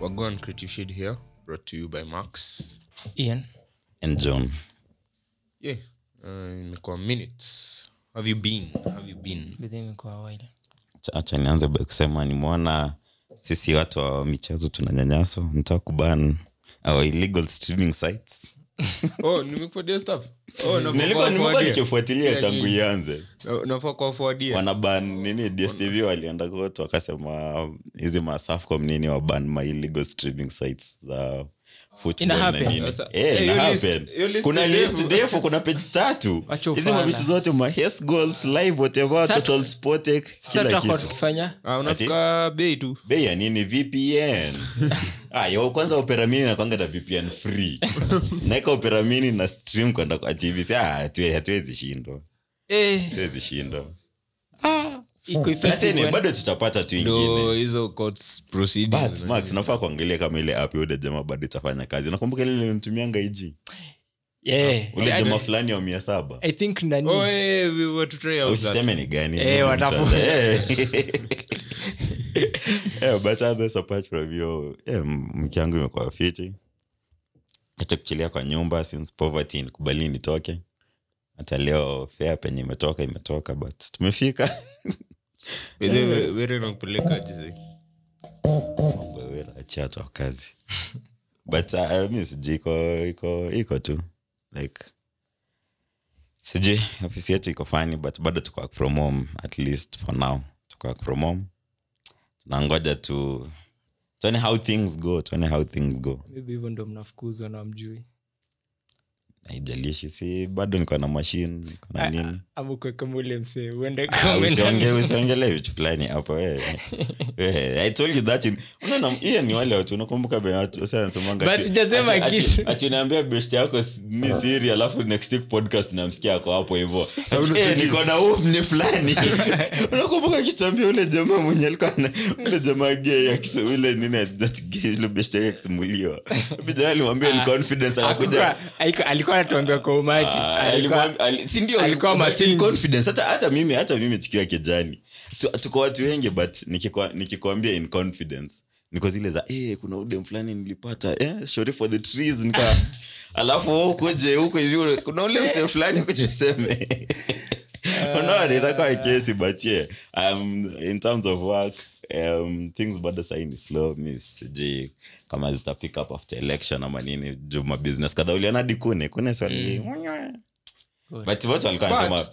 Wagwan Creative Shade here, brought to you by Max. ian and john Yeah, uh, imekuwa minutes. Have you been? Have you been? bidhi imekuwa while Acha- acha nianze by kusema nimeona sisi watu wa michezo tunanyanyaswa ntaa kuban our illegal streaming sites Oh, nimekupatia stuff. Oh, nafaa nilikuwa kuwaforwardia. nimekuwa nikifuatilia Yeah, tangu ni- ianze Na- nafaa kuwaforwardia. wanaban nini dstv walienda kotu wakasema hizi masafcom nini waban my illegal streaming sites za football Ina na happen. nini. Sasa, Eh, eh, ina hiyo list- happen. hiyo list kuna ni list ndefu. ndefu kuna peji tatu Wacha hizi ufala. mavitu zote ma yes goals live whatever Sasa- total sportek sasa kila tutakuwa kitu tukifanya Ah, unafika bei tu bei ya nini vpn ah, yo, kwanza operamini nakwanga na vpn free naeka operamini na stream kwenda kwa tv si ah, hatue- hatuwezi shindwa eh, hatuwezi shindwa iko effective lakini when- bado tutapata tu ndo ingine hizo courts proceedings but na max nini. nafaa kuangalia kama ile app yule jamaa bado itafanya kazi nakumbuka ile nilimtumianga iji yeah. ule I jamaa don't- fulani wa mia saba i think nani Oh, eh, we were to try out that. usiseme ni gani Eh, Ni watafu- mtu- eh. Eh, but others apart from hiyo eh, mke yangu imekuwa fiti acha kuchilia kwa nyumba since poverty nikubali nitoke hata leo fea penye imetoka imetoka but tumefika By the way, were nakupeleka jize Mambo ya wera, achia tu wa kazi but uh, mi sijui iko iko iko tu like sijui ofisi yetu iko fani but bado tuko work from home at least for now tuko work from home tunangoja tu tuone how things go tuone how things go maybe hivyo ndo mnafukuzwa na mjui haijalishi si bado niko na mashine niko na nini ama kuwe kama ule msee uende Ah, kama usionge- usiongelee vitu fulani hapo wewe. Wewe, I told you that in- unaona, hiyo ni wale watu unakumbuka be- watu- wasa wanasemanga But ati- sijasema ati- ati- kitu. ati unaambia best yako s- ni siri alafu next week podcast namsikia ako hapo hivo una- Eh, niko na huu mne fulani unakumbuka akichambia ule jamaa mwenye alikuwa na- ule jamaa gay akise- ule nini that gay, ule best yake akisimuliwa Hebu jamaa alimwambia in confidence akakuja Hakukuwa- haiko- alikuwa anatuambia kwa umati Ah, Alikuwa- alimwambia- ali- si ndio, alikuwa but matingi. in confidence. hata hata mimi hata mimi tukiwa kijani Tu- tuko watu wengi but nikikwa- nikikwambia in confidence niko zile za eh, kuna udem fulani nilipata eh, sorry for the trees nika alafu wewe ukuje huko hivi ule- kuna ule msee fulani kuja useme unaona itakuwa kesi but yeah um, in terms of work um, things bado sahi ni slow mi sijui kama zita pick up after election ama nini juu mabusiness kadha uliona hadi kune kune swali but watu walikuwa But- wanasema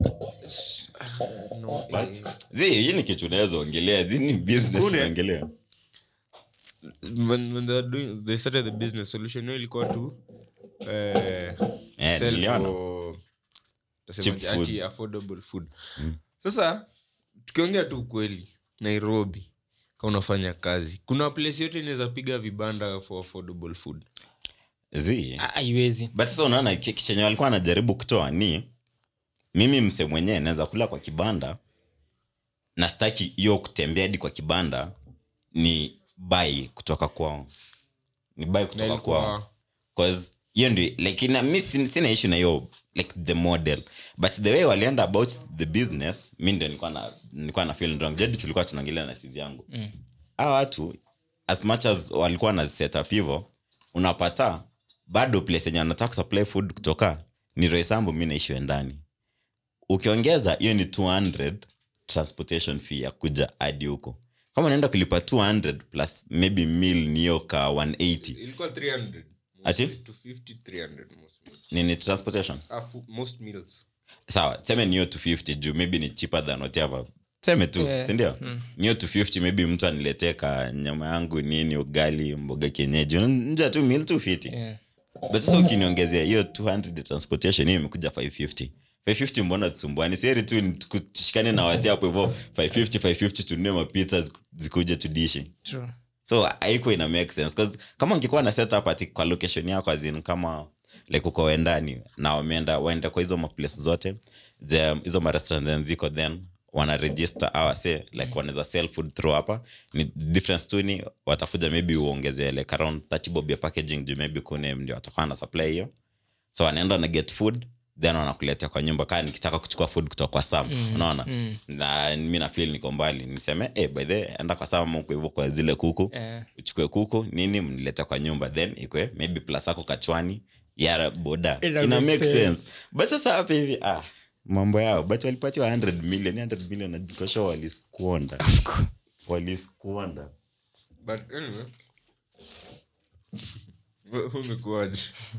No, but eh, zi hii ni kitu unaweza ongelea zi ni business Kune. unaongelea when, when they, are doing, they started the business solution hiyo ilikuwa tu eh, Eh, sell niliona. for- Cheap tasemaje, ati food. affordable food sasa tukiongea tu ukweli nairobi ka unafanya kazi kuna place yote inaweza piga vibanda for affordable food zi Ah, haiwezi but sasa unaona ki- chenye walikuwa anajaribu kutoa ni mimi mse mwenyewe naweza kula kwa kibanda na staki hiyo kutembea hadi kwa kibanda ni bai kutoka kwao ni bai na kutoka kwao ilikuwa cause hiyo ndio like ina, mi sin- sina issue na hiyo like the model but the way walienda about the business mi ndio nilikuwa na nilikuwa na feel wrong jadi tulikuwa tunaongelea na sizi yangu mm. hawa watu as much as walikuwa na set up hivyo unapata bado place yenye wanataka kusupply food kutoka ni roisambu mi naishiwe ndani ukiongeza hiyo ni 200 transportation fee ya kuja hadi huko kama unaenda kulipa 200 plus maybe mil ni hiyo ka 180 ilikuwa 300 Ati? Mostly 250 300 most meals. nini transportation Ah, fu- most meals sawa seme niyo 250 juu maybe ni cheaper than whatever seme tu Yeah. sindio niyo 250 maybe mtu aniletee ka nyama yangu nini ugali mboga kienyeji nja tu mil 250 Yeah. but sasa ukiniongezea hiyo 200 ya transportation hiyo imekuja 550 550 mbona tusumbuani seri tu ni tuku- tushikane na wasi hapo hivo 550 550 tununue mapizza ziku- zikuje tudishi True. so haiko ina make sense cause kama ungekuwa na setup ati kwa location yako azin kama like uko wendani na wameenda waende kwa hizo maplace zote ze- hizo marestaurant zenye ziko then wana register awase like wanaweza sell food through hapa ni difference tu ni watakuja maybe uongezee like around 30 bob ya packaging juu maybe kune ndio watakuwa na supply hiyo so wanaenda na get food then wanakuletea kwa nyumba kaa nikitaka kuchukua food kutoka kwa sam unaona mm. na mi nafil niko mbali niseme eh, by the way, enda kwa sam huko hivyo kwa zile kuku Eh, uchukue kuku nini mnilete kwa nyumba then ikwe maybe plus ako kachwani ya boda Ina ina, make make sense. sense but sasa hapa hivi ah, mambo yao but walipatiwa 100 million 100 million najikosha waliskuonda waliskuonda but anyway we- umekuwaje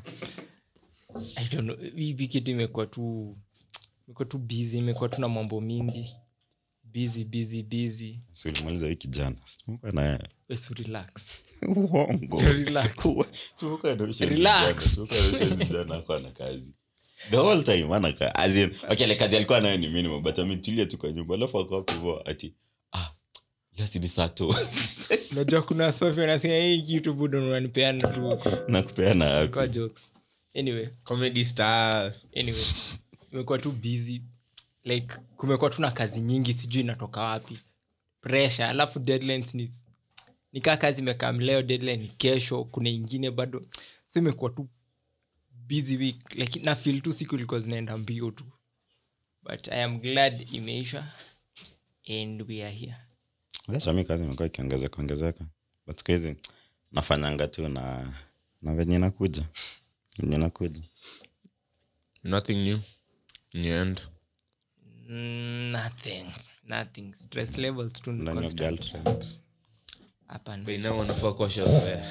I don't know, hivi kitu imekuwa tu imekuwa tu busy imekuwa tu na mambo mingi busy busy busy si ulimaliza wiki jana Sikumbuka na Let's relax uongo Relax. Tumbuka na ushenzi Relax. jana, tumbuka na ushenzi jana hakuwa na kazi the whole time ana ka as in okay ile kazi alikuwa nayo ni minimum but ametulia tu kwa nyumba alafu akawa hivyo ati ah leo si ni saa tu unajua kuna sofi wanasema hii kitu budo unanipeana tu na kupeana kwa hapo jokes anyway comedy star anyway imekuwa tu busy like kumekuwa tu na kazi nyingi sijui inatoka wapi pressure alafu deadlines ni nikaa kazi imekaa leo deadline ni kesho kuna ingine bado so imekuwa tu busy week like na feel tu siku ilikuwa zinaenda mbio tu but i am glad imeisha and we are here Sasa mi kazi imekuwa ikiongezeka ongezeka but siku hizi nafanyanga tu na na venye nakuja venye nakuja nothing new in the end mm, nothing nothing stress levels tu ni ndani ya constant. girlfriend Hapana. by now wanafaa kuwa shafea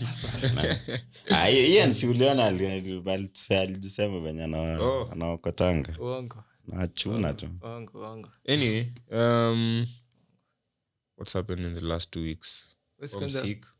Ah, hiyo- hiyo ni si uliona ali- ali- alijisema venye ana- Oh. anaokotanga uongo nachuna tu uongo uongo anyway um what's happened in the last two weeks Basi I'm kwanza- sick.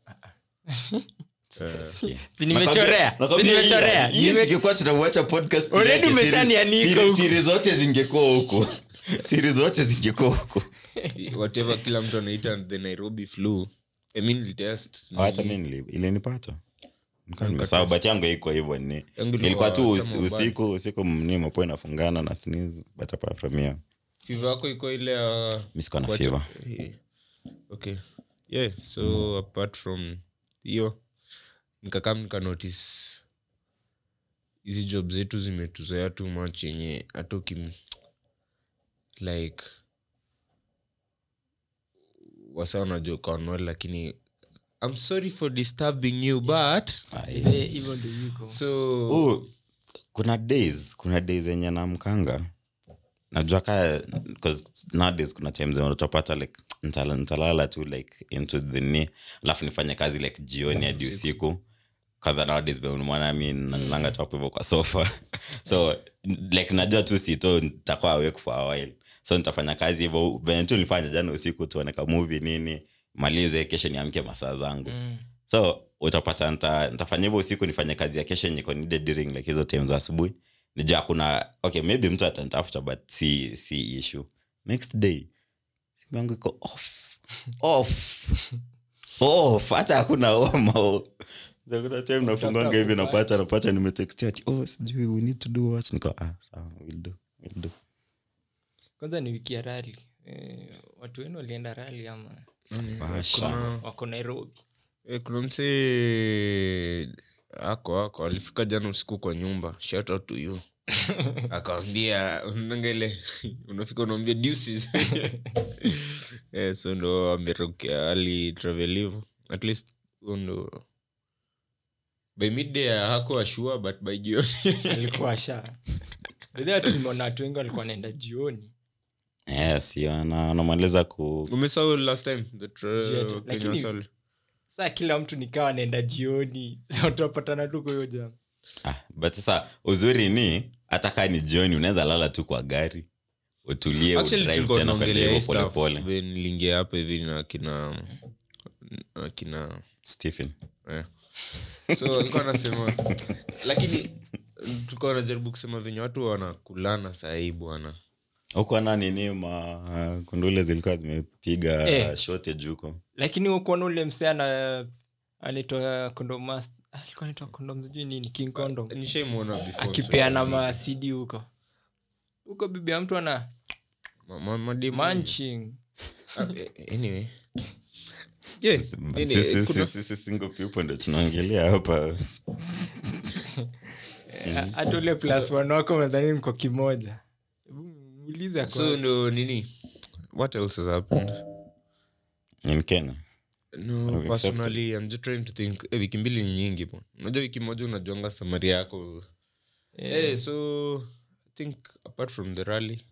Uh, Si nimechorea Nakwambia- si nimechorea hii- hii Nime- tungekuwa tunauacha podcast Already yake, siri- umeshanianika siri- huku. siri zote zingekuwa huku siri zote zingekuwa huku whatever kila mtu anaita the nairobi flu i mean litest hata mi nili- ilinipata Nilikuwa nimesahau but yangu iko hivyo ni Yangu ilikuwa ilikuwa tu usi- summer bad. usiku usiku ni mapo inafungana na sneeze but apart from hiyo fiva yako iko ile ya mi sikuwa na What- fever Eh, okay yeah so apart from hiyo nikakam nika notice hizi job zetu zimetuzoea too much yenye hata ukim like wasa wanajoka wanwali lakini i'm sorry for disturbing you but Ai. Eh, hivyo ndio yuko so Oh, kuna days kuna days yenye namkanga najua ka 'cause nowadays kuna times zenye utapata like ntala- ntalala tu like into the knee alafu nifanye kazi like jioni hadi usiku kaza nowadays beunimwana mi nalanga tu hapo hivyo kwa sofa so like najua tu sito nitakuwa awake for a while so nitafanya kazi hivyo venye tu nilifanya jana usiku tuone ka movie nini malize kesho niamke masaa zangu Mm. so utapata nita- nitafanya hivyo usiku nifanye kazi ya kesho yenye iko needed during like hizo time za asubuhi nijua kuna okay maybe mtu atanitafuta but si si issue next day simu yangu iko off off off hata hakuna homa kuna time nafunganga hivi napata napata nimetextia ati oh sijui we need to do what niko ah sawa we'll do we'll do kwanza ni wiki ya rali eh, watu wenu walienda rali ama Basha. kuna, wako nairobi eh, kuna msee ako ako alifika jana usiku kwa nyumba shout out to you akawambia unangele unafika unaambia deuces yeah, so ndo amerukia ali travel hivyo at least huo ndo by midday hako ashua but by jioni alikuwa sha bedhi watu nimeona watu wengi walikuwa wanaenda jioni yes hiyo ana- anamaliza ku umesahau last time the tra- Jet, Kenya lakini- Sal- saa kila mtu nikawa anaenda jioni utapatana tu kwa hiyo jam ah, but sasa uzuri ni hata kaa ni jioni unaweza lala tu kwa gari utulie Actually, udrive tulikuwa tena kwenda tunaongelea hivyo hii stuff polepole when niliingia hapa hivi na kina na kina stephen eh. so alikuwa anasema lakini tulikuwa najaribu kusema venye watu wanakulana sahii bwana huko na nini ma kundule zilikuwa zimepiga Eh. shortage huko lakini ukuona ule msee ana anaitwa kondom alikuwa anaitwa kondom sijui nini king condom nishaimwona before, akipeana so- masidi huko huko bibi ya mtu ana ma- ma- mademu- manching Ah, eh, anyway yeah, anyway, Sisi- kuna- sisi- sisi single people ndo tunaongelea hapa Eh, hata ule plus one wako nadhani mko kimoja Hebu muulize ako so wapi. ndo nini what else has happened in kenya no Have you personally i'm just trying to think eh, wiki mbili ni nyingi po unajua wiki moja unajuanga samari yako Eh, Eh, so i think apart from the rally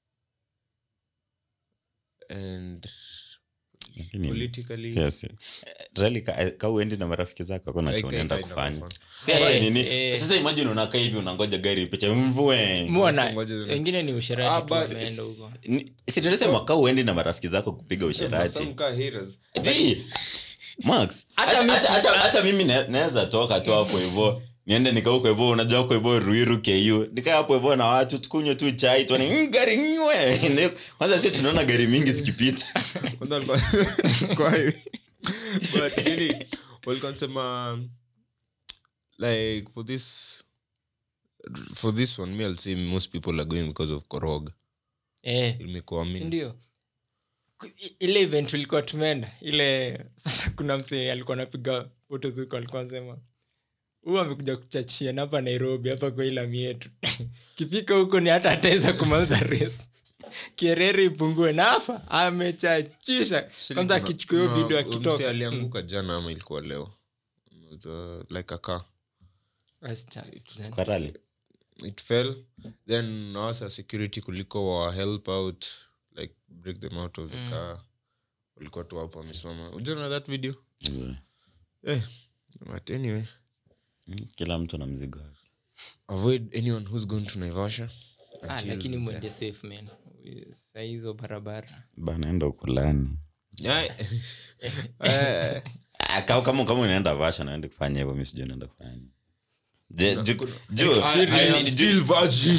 and Lakini- politically yes. Eh, rally ka, ka uendi na marafiki zako akona I cha can unaenda kind of kufanya fun. Si ati Eh, nini eh. sasa imagine unakaa hivi unangoja gari picha mvue muona Ngoja zina- wengine ni Ah, usherati tu but- wameenda huko situnasema ka uendi na marafiki zako kupiga Some usherati kaa haters. Zi, Max, Hata hata- mi- hata- hata- hata mimi na- naweza toka tu hapo hivo niende nikauko hivo unajua huko hivo ruiru ku nikaa hapo hivo na watu tukunywe tu chai tuone "Mm, gari nywe kwanza si tunaona gari mingi zikipita Kwanza walikuwa- kwa hivi. But nini, walikuwa wanasema, like for this for this one me i'll say most people are going because of korog eh, imekuwa mini sindio Ku- i- ile event ulikuwa tumeenda ile sasa kuna msee alikuwa anapiga foto zuko alikuwa anasema huu amekuja kuchachia na hapa nairobi hapa kwa ilami yetu kifika huko ni hata ataweza kumaliza res kierere ipungue na hapa amechachisha kwanza akichukua hiyo video akitoka alianguka jana ama ilikuwa leo It was, uh, like a car That's just- kwa rally it fell then awasa security kuliko wa help out like break them out of the Mm. car walikuwa tu hapo wamesimama ujana that video eh, but anyway Mm, kila mtu na mzigo wake. avoid anyone who's going to naivasha Ah, until lakini the- mwende safe man saa hizo barabara bana enda ukulani Yeah. Eh, Ah, kama kama kama unaenda vasha naende kufanya hivyo mi sijui naenda kufanya Je- ju- ju- I- I am ju- still virgin.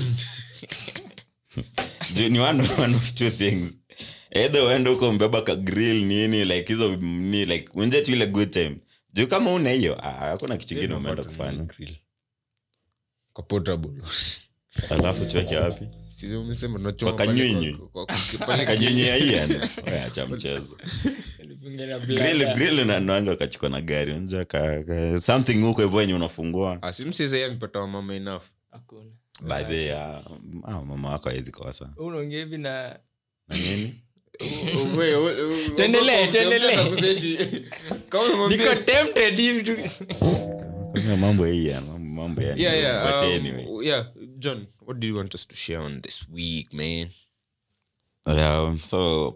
ju- ni one, one of two things either uende huko mbeba ka grill nini like hizo ni like unje tu ile good time juu kama una hiyo ah, hakuna kitu kingine Then umeenda unafaa kufanya tununue grill. Kwa portable. alafu tuweke wapi Si umesema tunachoma Kwa pale kanyunyu. kwa- kwa- kwa- pale kanyonye aian acha mchezo Nilipinga na grill blada. grill unanuanga ukachukua na gari unja ka, ka, something huko hivyo yenye unafungua Ah, si msee amepata wamama enough Hakuna. by the uh, ah, mama wako hawezi kosa unaongea hivi na na nini Tuendelee, tuendelee. niko tempted hivi tu Kwanza mambo hii ya mambo mambo ya yeah, yeah, but um, anyway yeah john what do you want us to share on this week man yeah, so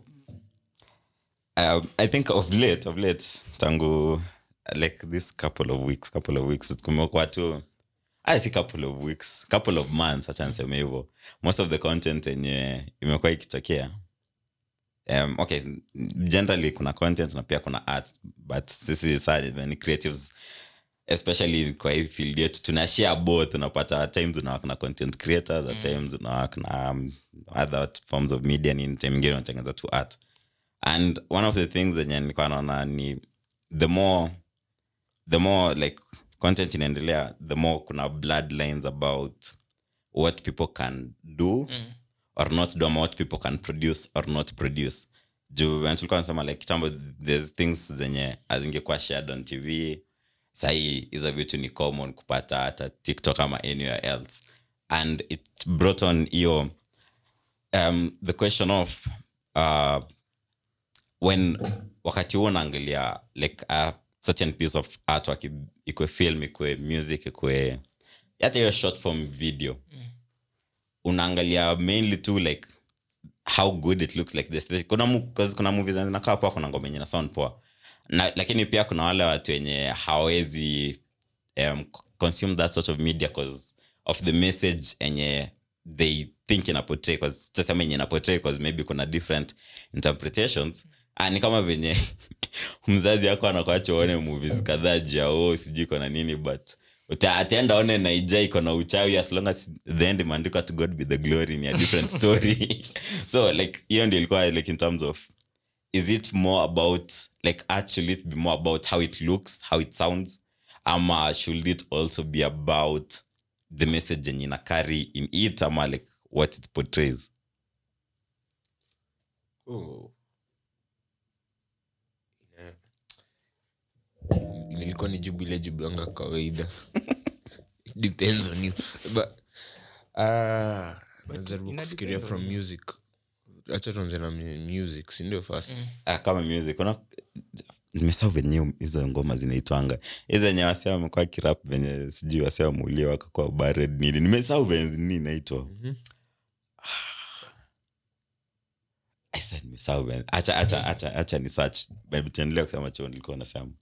um, i think of late of late tangu like this couple of weeks couple of weeks kumekuwa tu I si couple of weeks couple of months acha niseme hivyo most of the content yenye imekuwa ikitokea um, okay generally kuna content na pia kuna art but sisi saa ni creatives especially kwa hii field yetu tuna share both unapata at times unawak na content creators at times unawak na um, other forms of media ni time ingine unatengeneza tu art and one of the things zenye nilikuwa naona ni the more the more like content inaendelea the more kuna bloodlines about what people can do Mm. or not do ama what people can produce or not produce juu when tulikuwa nasema like kitambo there's things zenye azingekuwa shared on tv sahii hizo vitu ni common kupata hata tiktok ama anywhere else and it brought on hiyo um, the question of uh, when wakati huo unaangalia like a certain piece of artwork i- ikwe film ikwe music ikwe hata hiyo short form video unaangalia mainly tu like how good it looks like this This- kuna, mu- 'cause kuna movies zinakaa poa kuna ngoma yenye na sound poa na, lakini pia kuna wale watu wenye hawawezi um, consume that sort of media cause of the message enye they think inaportray cause tasema yenye inaportray cause maybe kuna different interpretations ah, ni kama venye mzazi yako anakuacha uone movies kadhaa juu ya oh, sijui iko na nini but uta- ataenda one naija iko na uchawi as long as the end imeandikwa to god be the glory ni a different story so like hiyo ndio ilikuwa like in terms of is it more about like actually it be more about how it looks how it sounds ama should it also be about the message yenye ina carry in it ama like what it portrays oh. yeah. nilikuwa ni jibu ile jibu yanga kawaida depends on you but ah najaribu ina kufikiria depend from on you. music acha tuanze na mu- music sindio first ah, kama music una nimesau venye hizo ngoma zinaitwanga hizo wenye wasia wamekuwa kirap venye sijui wasia wameulia wakakuwa bared nini nimesau venye nini inaitwa Mhm. Aisa, nimesahau venye- acha acha acha acha ni search But tuendelee kusema cho nilikuwa nasema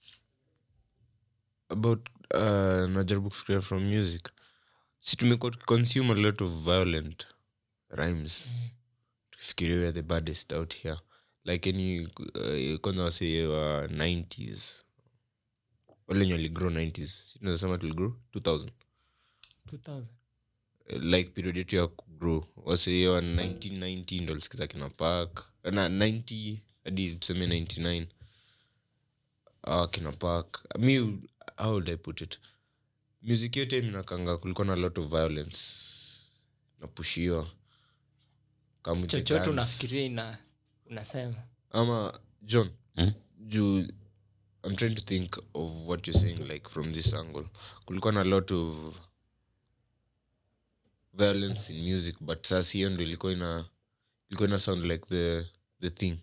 about uh, najaribu kufikiria from music si tumekuwa tukiconsume a lot of violent rhymes tukifikiria we are the baddest out here like any uh, kwanza wasee wa 90s wale wenye waligrow 90s si tunazasema tuligrow 2000 2000 like period yetu ya kugrow wasee wa 1990 ndo lisikiza kina park na 90 hadi tuseme 99 ah, kina park mi how would i put it music yote minakanga kulikuwa na lot of violence napushiwa kama chochote Guns. unafikiria ina unasema ama john Hmm? juu i'm trying to think of what you're saying like from this angle kulikuwa na lot of violence in music but sasa hiyo ndo ilikuwa ina ilikuwa ina sound like the the thing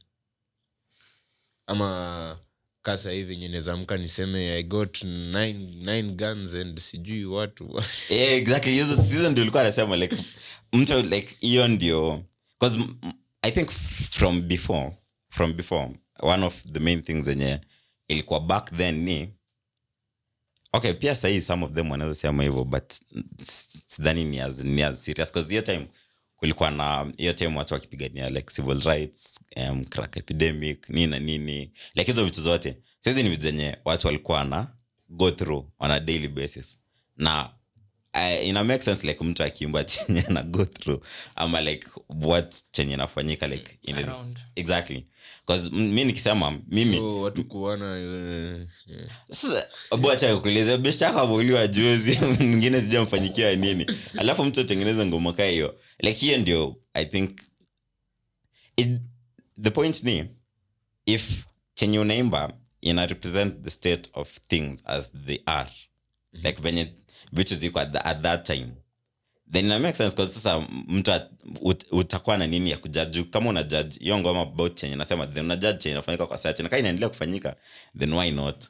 ama kasa hivi venye nezamka niseme i got nine, nine guns and sijui watu yeah, exactly hizo hizo ndio ulikuwa anasema like mtu like hiyo ndio because i think from before from before one of the main things zenye ilikuwa back then ni okay pia sahii some of them wanaweza sema hivyo but s- sidhani ni as, ni as serious because hiyo time kulikuwa na hiyo time watu wakipigania like civil rights um, crack epidemic nini na nini like hizo vitu zote sahizi ni vitu zenye watu walikuwa na go through on a daily basis na uh, ina make sense like mtu akiumba chenye na go through ama like what chenye inafanyika like in his, Around. exactly bcause mi nikisema mimi so watu kuana uh, yeah. sasa bocha kueleza beshtaka ameuliwa juzi mwingine sijamfanyikia nini alafu mtu atengeneza ngoma kaa hiyo like hiyo ndio i think it, the point ni if chenye unaimba ina represent the state of things as they are like venye vitu ziko at, the, at that time then ina make sense cause sasa mtu at- ut, utakuwa na nini ya kujaji kama una judge hiyo ngoma about chenye nasema then una judge chenye inafanyika kwa saa na kaa inaendelea kufanyika then why not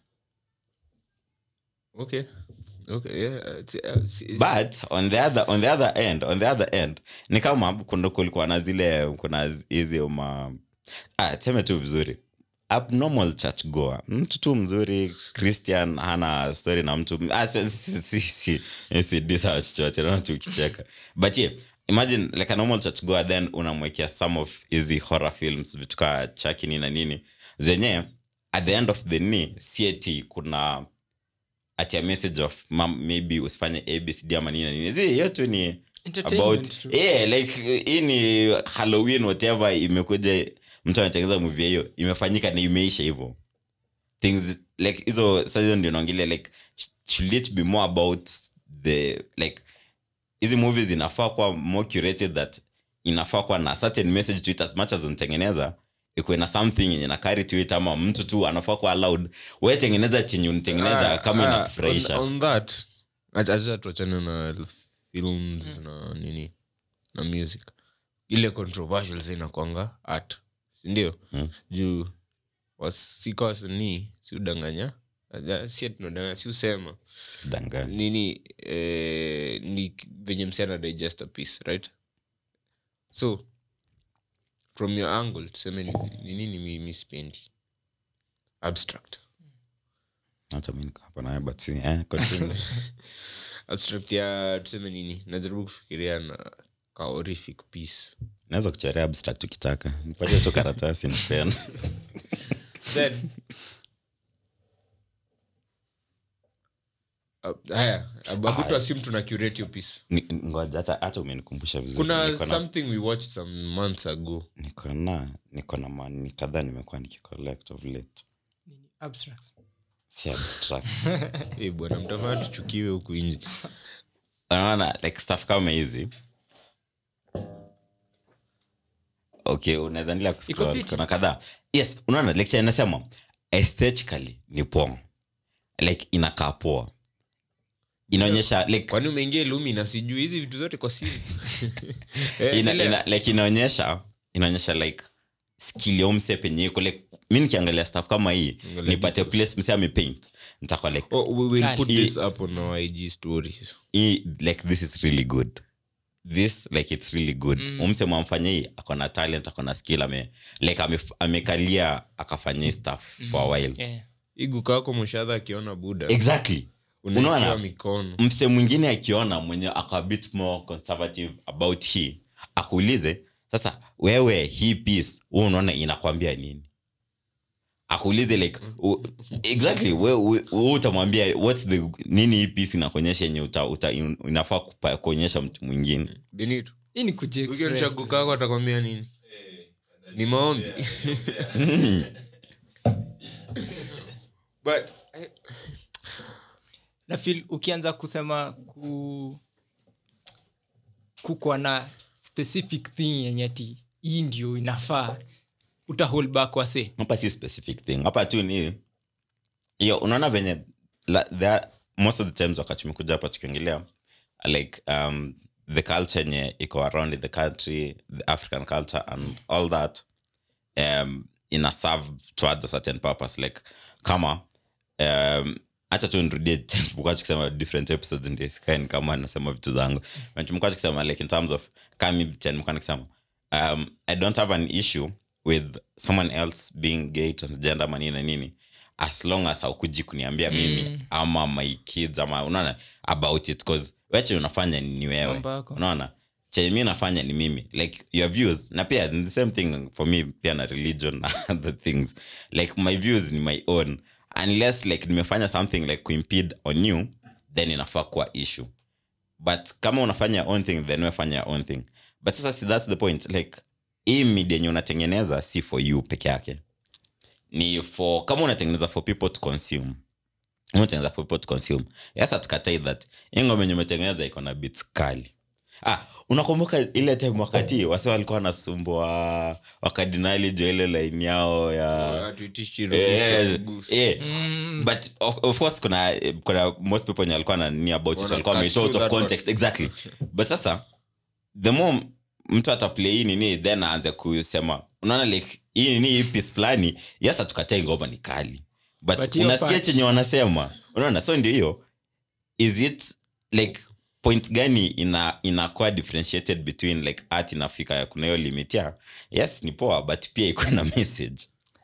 okay okay yeah it's, uh, it's, it's, but on the other on the other end on the other end ni kama kuna kulikuwa na zile kuna hizi ma ah, tuseme tu vizuri abnormal church goer mtu tu mzuri christian hana story na mtu ah, si, si, si, si, si, disa chochote naona tu ukicheka but yeah, imagine like a normal church goer then unamwekea some of hizi horror films vitu kaa chakini na nini zenye at the end of the ni sieti kuna ati a message of mam, maybe usifanye abcd ama nini na nini zi hiyo tu ni Entertainment about tu. yeah, like hii ni halloween whatever imekuja mtu anachengeza movie hiyo imefanyika na imeisha hivyo things like hizo sasa hizo ndio naongelea like sh- should it be more about the like hizi movies zinafaa kuwa more curated that inafaa kuwa na certain message to it as much as unatengeneza ikuwe na something yenye na carry to it ama mtu tu anafaa kuwa allowed we tengeneza chenye unatengeneza Ah, kama ah, inafurahisha on, on that acha- acha tuachane na films na nini na music ile controversial sa inakwanga art sindio Mm. juu wasika wasanii si udanganya Aja, si tunadanganya si usema Danganya. nini eh, ni venye msiana digest a piece right so from your angle tuseme ni ni nini mi, mi sipendi abstract Hata mi niko hapa naye, but si- eh, continue. abstract ya tuseme nini najaribu kufikiria na ka horrific piece naweza kuchorea abstract ukitaka nipatie tu karatasi nipena then uh, haya abutu assume tuna curate hiyo piece ngoja hata hata umenikumbusha vizuri kuna Niko na- something we watched some months ago niko na niko na mani kadhaa nimekuwa nikicollect of late Nini? Abstracts. si abstract hey, bwana mtafaa tuchukiwe huku nje unaona like stuff kama hizi okay unaweza endelea Iko kuscroll fiti. kuna kadhaa yes unaona lecture inasema aesthetically ni poa like inakaa poa inaonyesha like kwani umeingia lumi na sijui hizi vitu zote kwa simu Eh, ina, endelea. ina, like inaonyesha inaonyesha like skill ya mse penye iko like mi nikiangalia stuff kama hii Angalia nipate place mse amepaint nitakuwa like Oh, we will put Kali. this up on our IG stories. hii like this is really good this like it's really good Mm. mm. umse mwamfanya hii akona talent akona skill ame like ame, amekalia akafanya hii stuff for a while Yeah. igu kako mshadha akiona buda exactly unaekewa unaona? mikono mse mwingine akiona mwenye ako a bit more conservative about hii akuulize sasa wewe hii piece hu unaona inakwambia nini akuulize like u, exactly we, we, we utamwambia what's the nini hii piece inakuonyesha yenye uta, uta, inafaa kupa- kuonyesha mtu mwingine benito hii ni kujiexpress ukionyesha tu. kukako atakwambia nini ni maombi but eh, na feel ukianza kusema ku kukwa na specific thing yenye ti hii ndio inafaa uta hold back wase hapa si specific thing hapa tu ni hiyo unaona venye la, there, most of the times wakati tumekuja hapa tukiongelea like um, the culture yenye iko around in the country the african culture and all that um, ina serve towards a certain purpose like kama um, hacha tu nirudie tumekuwa tukisema different episodes ndio isikae ni kama nasema vitu zangu Na tumekuwa tukisema like in terms of kami nimekuwa nikisema um, i don't have an issue with someone else being gay transgender ama nini na nini as long as haukuji kuniambia mimi Mm. ama my kids ama unaona about it cause weche unafanya ni wewe Mambo yako. unaona chenye mi nafanya ni mimi like your views na pia the same thing for me pia na religion na other things like my views ni my own unless like nimefanya something like kuimpede on you then inafaa kuwa issue but kama unafanya your own thing then wefanya your own thing but sasa si that's the point like hii media yenye unatengeneza si for you peke yake ni for kama unatengeneza for people to consume unatengeneza for people to consume yes hatukatai that hii ngoma yenye umetengeneza iko na bits kali ah unakumbuka ile time wakati wase walikuwa wanasumbua wakardinali jo ile line yao ya hatuitishi Eh, ruhusa kugusa. eh, mm. but of, of course kuna kuna most people wenye walikuwa na nini about it Wana walikuwa cut wameitoa out through of that context exactly but sasa the more mtu ataplay hii nini then aanze kusema unaona like hii nini hii piece fulani yes hatukatai ngoma ni kali but, But hiyo unasikia part- chenye wanasema unaona so ndio hiyo is it like point gani ina inakuwa differentiated between like art inafika kuna hiyo limit ya yes ni poa but pia iko na message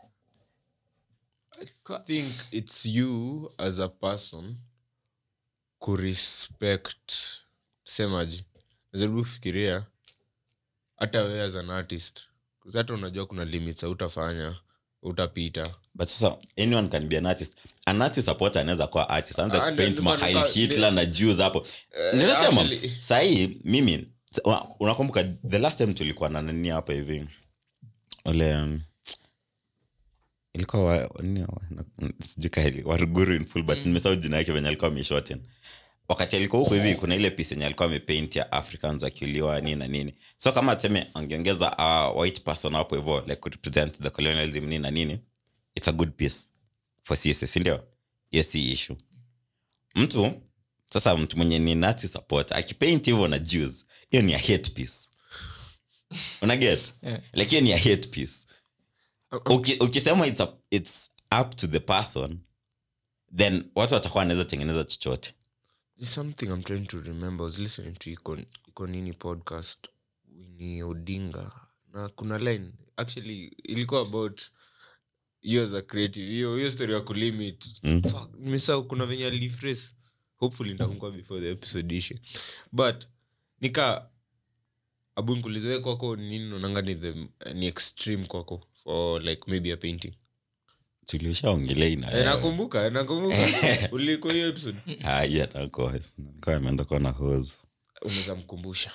I think it's you as a person kurespect semaji najaribu kufikiria hata wewe as an artist 'Cause hata unajua kuna limits utafanya utapita but sasa anyone can be an artist an artist support anaweza kuwa artist anza Ah, kupaint ndio- mahail ndio- hitler na jews hapo Eh, ninasema actually- sahii mimi una- unakumbuka the last time tulikuwa na nani hapa hivi ule um, ilikuwa wa- nini wa- na- sijui ka ili- waruguru in full but nimesahau jina yake venye alikuwa ameshoten wakati alikuwa huko hivi kuna ile piece yenye alikuwa amepaint ya africans wakiuliwa nini na nini so kama tuseme angeongeza a white person hapo hivo like kurepresent the colonialism nini na nini it's a good piece for sisi sindio hiyo si issue mtu sasa mtu mwenye ni nazi support akipaint hivyo na jews hiyo ni a hate piece unaget Yeah. like hiyo ni a hate piece Uki- ukisema it's, a, it's up to the person then watu watakuwa wanaweza tengeneza chochote There's something I'm trying to remember. I was listening to Iko, Iko Nini podcast Winnie Odinga na kuna line actually ilikuwa about you as a creative hiyo hiyo story ya kulimit Mm. Fuck, nimesahau kuna venye aliphrase hopefully nitakumbuka before the episode ishe but nika abu nikulizoe kwako ni nini unaonanga ni the ni extreme kwako for like maybe a painting tulishaongelea ina Eh, nakumbuka nakumbuka ulikuwa hiyo episode nilikuwa ameenda kuona hose unaweza mkumbusha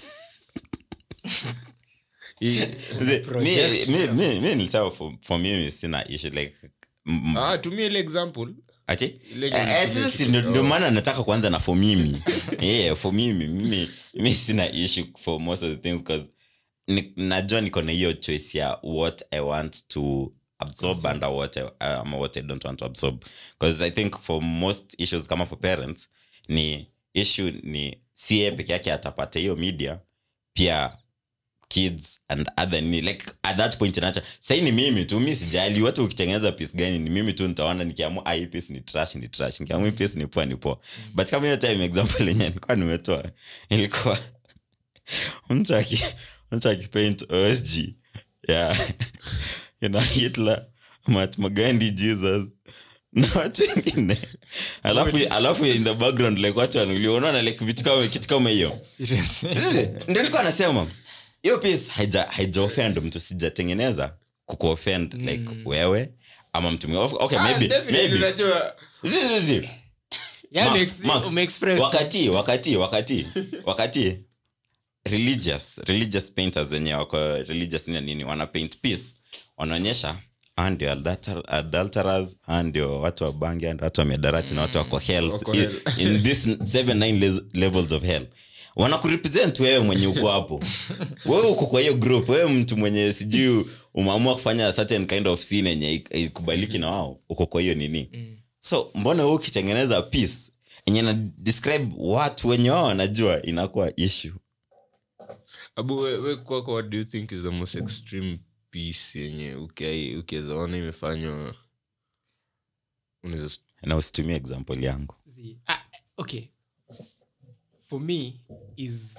Hii- Project. Mi- mi- mi- mi nilisema for, for mimi sina issue like m- m- ah, tumia ile example ati Ile Eh, eh, yenye sasa si tumeshika- ndio- ndio oh. maana nataka kuanza na for mimi yeah, for mimi mimi mi sina issue for most of the things because ni, najua niko na hiyo choice ya what i want to absorb and what I, um, what i don't want to absorb because i think for most issues kama for parents ni issue ni si yeye peke yake atapata hiyo media pia kids and other ni like at that point inacha sahii ni mimi tu mi sijali watu ukitengeneza piece gani ni mimi tu nitaona nikiamua ah, hii piece ni trash ni trash nikiamua hii piece ni poa ni poa but kama hiyo time example yenye nilikuwa nimetoa ilikuwa mtu aki mtu akipaint osg ya ina hitler mahatma gandhi jesus na watu wengine alafu alafu in the background like watu wanulia unaona like vitu kama kitu kama hiyo ndio nilikuwa nasema hiyo piece haija haijaoffend mtu sijatengeneza kukuoffend like wewe ama mtu mwingine. okay maybe maybe Zi, zi, zi. Yani Max, ex- Max, umeexpress tu. wakati wakati wakati wakati religious religious painters wenye wako religious nini nini wana paint piece wanaonyesha hawa ndio adulter- adulterers hawa ndio watu wa bangi hawa ndio watu wa miadarati na watu wako hell Wako in, hell. in this seven nine le- levels of hell wanakurepresent wewe mwenye uko hapo wewe uko kwa hiyo group wewe mtu mwenye sijui umeamua kufanya certain kind of sin yenye ik- ikubaliki na wao uko kwa hiyo nini Mm. so mbona huu ukitengeneza piece enye na describe watu wenye wao wanajua inakuwa issue abu we, we kwako what do you think is the most extreme piece yenye ukiai- ukiweza ona imefanywa unaweza s- na usitumie example yangu Zi- ah, okay for me is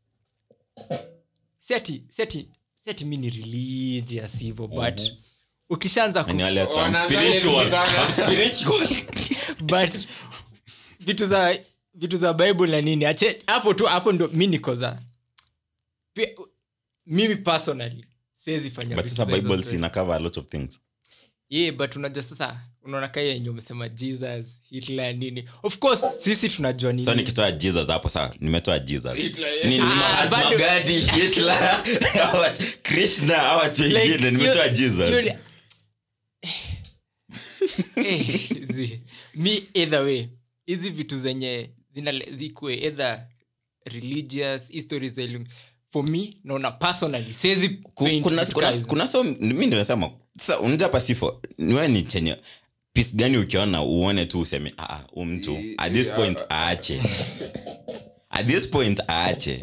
siati siati siati mi ni religious hivo but ukishaanza ku, Ni wale watu, I'm Wanaanza spiritual, kukutana. I'm spiritual. but vitu za vitu za bible na nini ache hapo tu hapo ndo mi niko za pia, mimi personally siwezi fanya but vitu sasa za hizo bible story. ina cover a lot of things yeah, but unajua sasa unaona kaa yenye umesema jesus hitler nini of course sisi tunajua nini so nikitoa jesus hapo saa nimetoa jesus Hitler, yeah. Ni- ni Ah, Mahatma bado- Gandhi, Hitler, hawa- krishna hawa watu Like, wengine nimetoa hiyo- jesus hiyo ni- Eh, zi- mi either way hizi vitu zenye zina- zikue either religious histories za elimu for me naona personally siwezi Ku- paint kuna, vitu kuna, kaa hizo. kuna so mi nimesema sasa unajua pasifo niwe ni chenye pis gani ukiona uone tu useme "Ah, ah, huu mtu I- at this I- point I- aache at this point aache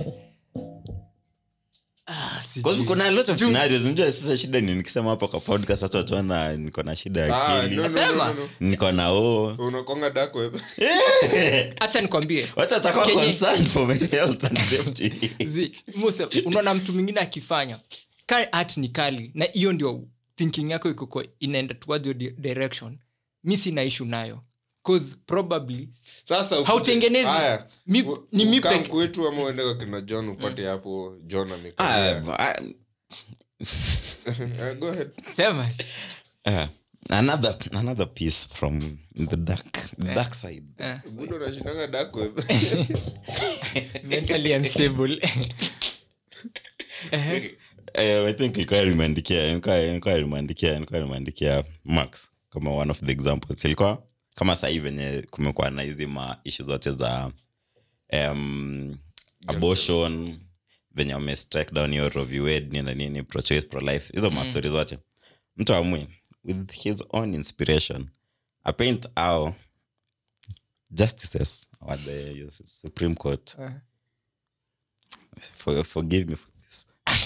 Ah, sijui. Cause kuna a lot of scenarios unajua sasa shida ni nikisema hapo kwa podcast watu wataona niko na shida ya Ah, akili no, no, no, no, no. niko na o unakonga dark web acha nikwambie watu watakuwa Kenye- concerned for my health and safety Zi- Muse, unaona mtu mwingine akifanya ka art ni kali na hiyo ndio thinking yako iko kwa- inaenda towards your di- direction mi sina ishu nayo cause probably sasa ukuje- Hautengenezi. Haya, Mi- u- ni mi ukaa peke- kwetu ama uende kwa kina john upate hapo john amekaa Ah, ah, Uh, go ahead sema ah, another another piece from the dark the dark side eh, budo unashindanga dark web mentally unstable Eh, i think ilikuwa limeandikia ilikuwa ilikuwa limeandikia ilikuwa limeandikia max kama one of the examples ilikuwa kama sahii venye kumekuwa na hizi ma ishu zote za um, abortion venye wame strike down hiyo Roe v. Wade nini na nini pro choice pro life hizo mastori zote mtu amwi with his own inspiration apaint au justices or the supreme court Eh. for, forgive me for this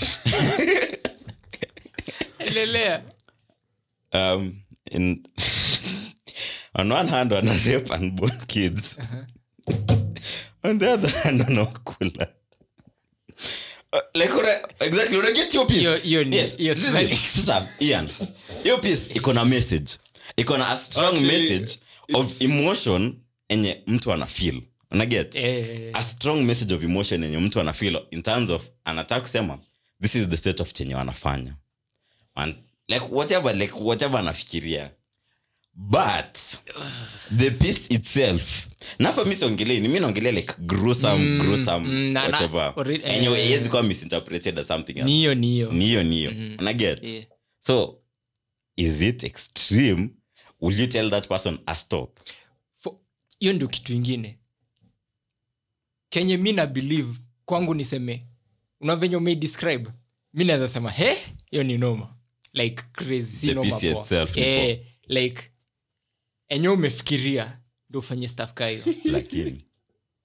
endelea um, in on one hand wana rape unborn kids on the other hand wanawakula Uh, like una, exactly una get your piece Hiyo- hiyo ni- yes hiyo this is- swali. sasa Ian hiyo piece iko na message iko na a strong Actually, message of emotion enye mtu ana feel unaget Eh, a strong message of emotion yenye mtu ana feel in terms of anataka kusema this is the state of chenye wanafanya And, like whatever like whatever anafikiria but the piece itself nafa mi siongelei ni mi naongelea like gruesome Mm, gruesome mm, na- na- whatever ori- eh. enyewe iwezi kuwa misinterpreted as something ni else hiyo ni hiyo ni hiyo ni hiyo Mhm. unaget Yeah. so is it extreme will you tell that person a stop For- hiyo ndio kitu ingine kenye mi na believe kwangu niseme unavenye umeidescribe mi naweza sema he hiyo ni noma like crazy si The noma PC poa. itself ni eh, like enye umefikiria ndo ufanye staff ka hiyo lakini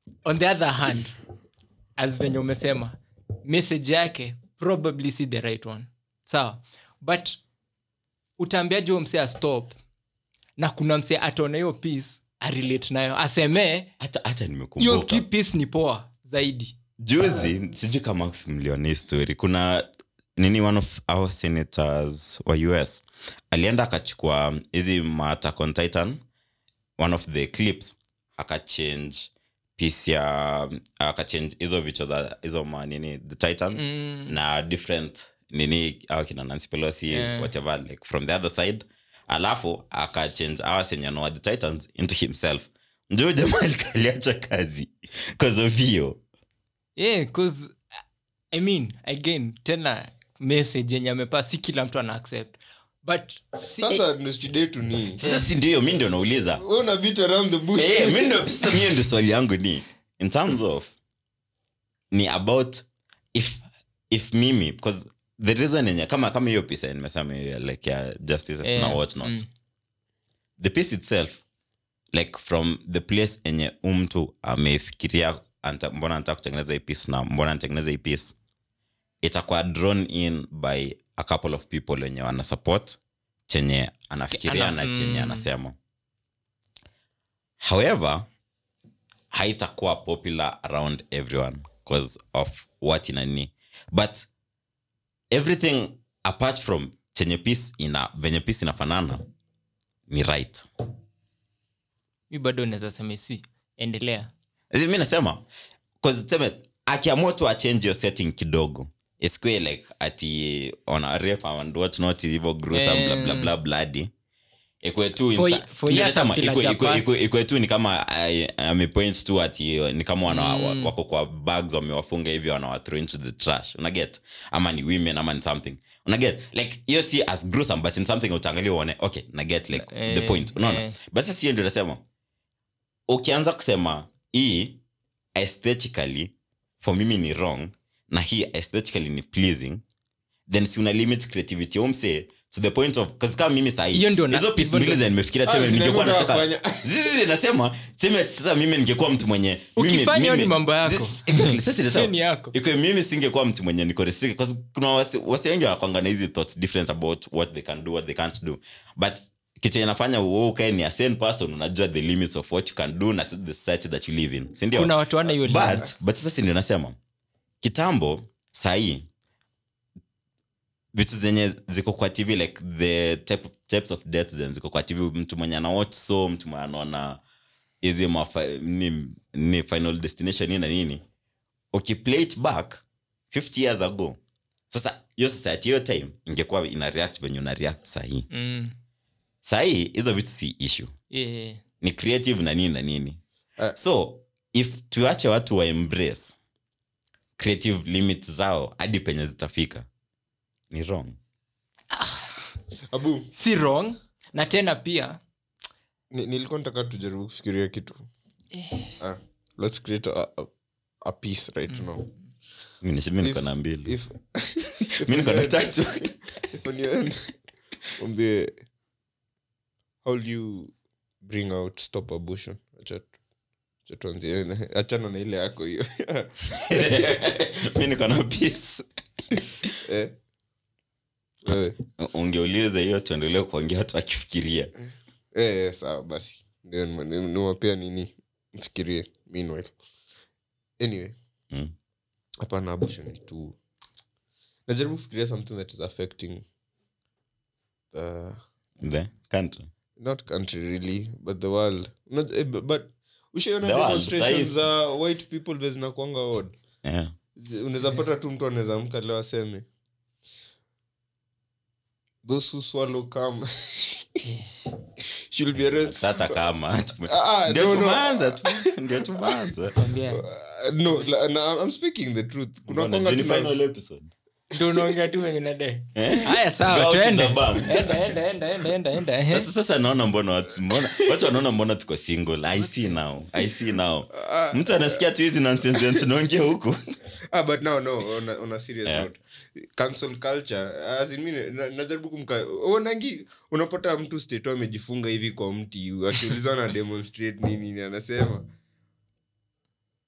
on the other hand as venye umesema message yake probably si the right one sawa but utaambiaje huyo msee astop na kuna msee ataona hiyo piece arelate nayo asemee hata hata hiyo nimekumbuka ki piece ni poa zaidi juzi sijui kama mliona hii story kuna nini one of our senators wa us alienda akachukua hizi maattack on titan one of the clips akachange piece ya akachange hizo vichwa za hizo ma nini the titans Mm. na different nini au kina Nancy Pelosi Yeah. whatever like from the other side alafu akachange awa senye anoa the titans into himself njo jamaa aliacha kazi cause of hiyo yeah, 'cause, i mean again tena message yenye amepaa si kila mtu ana accept but si, sasa ndo shida yetu ni sasa si ndio mi ndio nauliza we una beat around the bush Eh, mi ndio- sasa mio ndio swali yangu ni in terms of ni about if if mimi because the reason yenye kama kama hiyo pisa nimesema hiyo like ya justice eh, na what not mm. the piece itself like from the place enye umtu amefikiria anta- mbona anataka kutengeneza hii piece na mbona anatengeneza hii piece itakuwa drawn in by a couple of people wenye wana support chenye anafikiria Ana- na chenye mm. anasema however haitakuwa popular around everyone because of what inani but everything apart from chenye piece ina venye piece inafanana ni right mi bado naweza sema si endelea Zi- mi nasema 'cause tuseme akiamua tu achange your setting kidogo isikue like ati ona rep and what not hivyo gruesome Eh. bla bla bla bloody ikwe tu For- inta- for Ndio years nasema, I feel ikwe- like ikwe- Japas- ikwe- ikwe tu ni kama ai- amepoint tu ati ni kama wana, Mm. wako kwa bags wamewafunga hivi wanawathrow into the trash unaget ama ni women ama ni something unaget like hiyo si as gruesome but in something utaangalia uone okay naget like the Eh, point unaona eh. but sasa hiyo ndio nasema ukianza kusema hii aesthetically for mimi ni wrong na hii aesthetically ni pleasing then si una limit creativity umse to the point of cause kama mimi sahi Hiyo ndio na- hizo piece hivyo mbili ndio- za nimefikiria Ah, tuseme zina ningekuwa muda wa nataka kufanya. zizi nasema tuseme sasa mimi ningekuwa mtu mwenye mimi- Ukifanya hiyo mimi- ni mambo yako. This- exactly, sasa nasema, Hiyo ni yako. iko mimi singekuwa mtu mwenye niko restricted because kuna wasi, wasi wengi wanakwanga na hizi thoughts different about what they can do what they can't do but kitu inafanya wewe ukae ni a sane person unajua the limits of what you can do na the society that you live in si ndio kuna watu wana hiyo limit. but but sasa si ndio nasema kitambo sahii vitu zenye ziko kwa tv like the type, types of death zenye ziko kwa tv mtu mwenye anawatch so mtu mwenye anaona hizi mafa- ni, ni final destination nini na nini ukiplay it back 50 years ago sasa hiyo society hiyo time ingekuwa ina react venye una react sahii Mm. sahii hizo vitu si issue Yeah, yeah. ni creative na nini na nini Uh, so if tuache watu wa embrace creative limits zao hadi penye zitafika ni wrong abu si wrong na tena pia ni- nilikuwa nataka tujaribu kufikiria kitu ah, let's create a, a, a piece right now mi nish- mi niko If- na mbili if mi niko na tatu if on your end umbie how do you bring out stop abortion acha acha tuanzie achana na ile yako hiyo mi niko na peace eh? wewe ungeuliza hiyo tuendelee kuongea watu akifikiria eh, eh, sawa basi ndio nime- nime- nimewapea nini mfikirie meanwhile anyway Mm. hapana abortion ni tu najaribu kufikiria something that is affecting the the country not country really but the world not, eh, bu- but ushaiona The world, demonstrations sahi- za white people vile zinakuanga odd yeah. unaweza pata tu mtu anaweza amka leo aseme those who swallow come should be arrested hata kama Ah, ndio no, no. tumeanza tu ndio tumeanza kwambia Uh, no la- na, i'm speaking the truth kuna Mbona, kwanga juu ni tuna- final episode ndo unaongea tu venye nade Eh? haya Go sawa out in tuende the bank. enda enda enda enda enda enda eh. sasa sasa naona mbona watu mbona watu wanaona mbona tuko single i see now i see now Ah, mtu anasikia tu hizi nonsense zenye tunaongea huku ah, but now no on a, on a serious Yeah. note cancel culture as in mimi na- najaribu kumka unangi unapata mtu state amejifunga hivi kwa mti akiulizwa na demonstrate nini nini anasema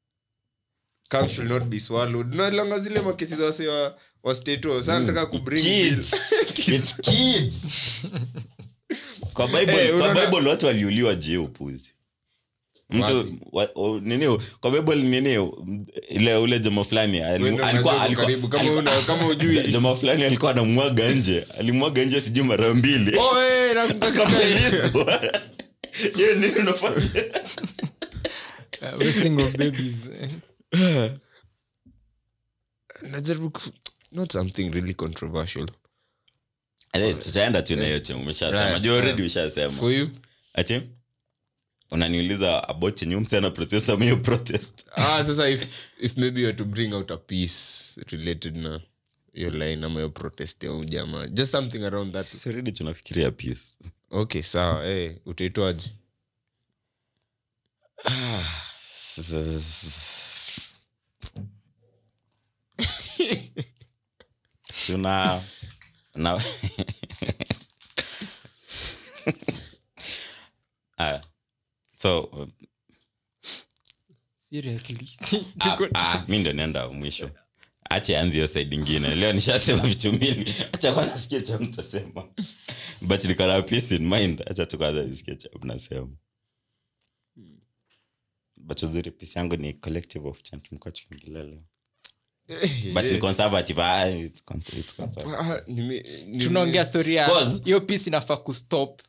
Come should not be swallowed nalanga zile makesi za wase wa, wa stato sa nataka kubring bill Kids. It's kids. kwa bible, Eh, kwa unaona- bible watu waliuliwa juu ya upuzi mtu wa, o, nini kwa bible nini ile ule jamaa fulani alimu- Wewe ndio alikuwa- unajua alikuwa- karibu, kama alikuwa- una- kama hujui. jamaa fulani alikuwa anamwaga nje alimwaga nje sijui mara mbili Oh, eh, nakumbuka kabisa. Akamelizwa. hiyo nini unafanya Uh, wasting of babies najaribu ku- not something really controversial Eh, tutaenda tu na yote umeshasema Right, juu already yeah. ushasema for you ati unaniuliza about chenye msana protest ama hiyo protest ah sasa if, if maybe you are to bring out a piece related na hiyo line ama hiyo protest ya ujamaa just something around that Sisi already tunafikiria peace okay sawa hey, utaitwaje tuna na Aya. so uh, seriously ah, ah, mi ndo naenda mwisho acha anzi hiyo side ingine leo nishasema vitu mbili acha kwanza sikie cha mtasema but nikana peace in mind acha tu kwanza nisikie cha mnasema but uzuri peace yangu ni collective of chant mko tukingila leo but ni conservative ah, it's con- it's conservative Ah, nime- nime- tunaongea story ya Pause. hiyo piece inafaa kustop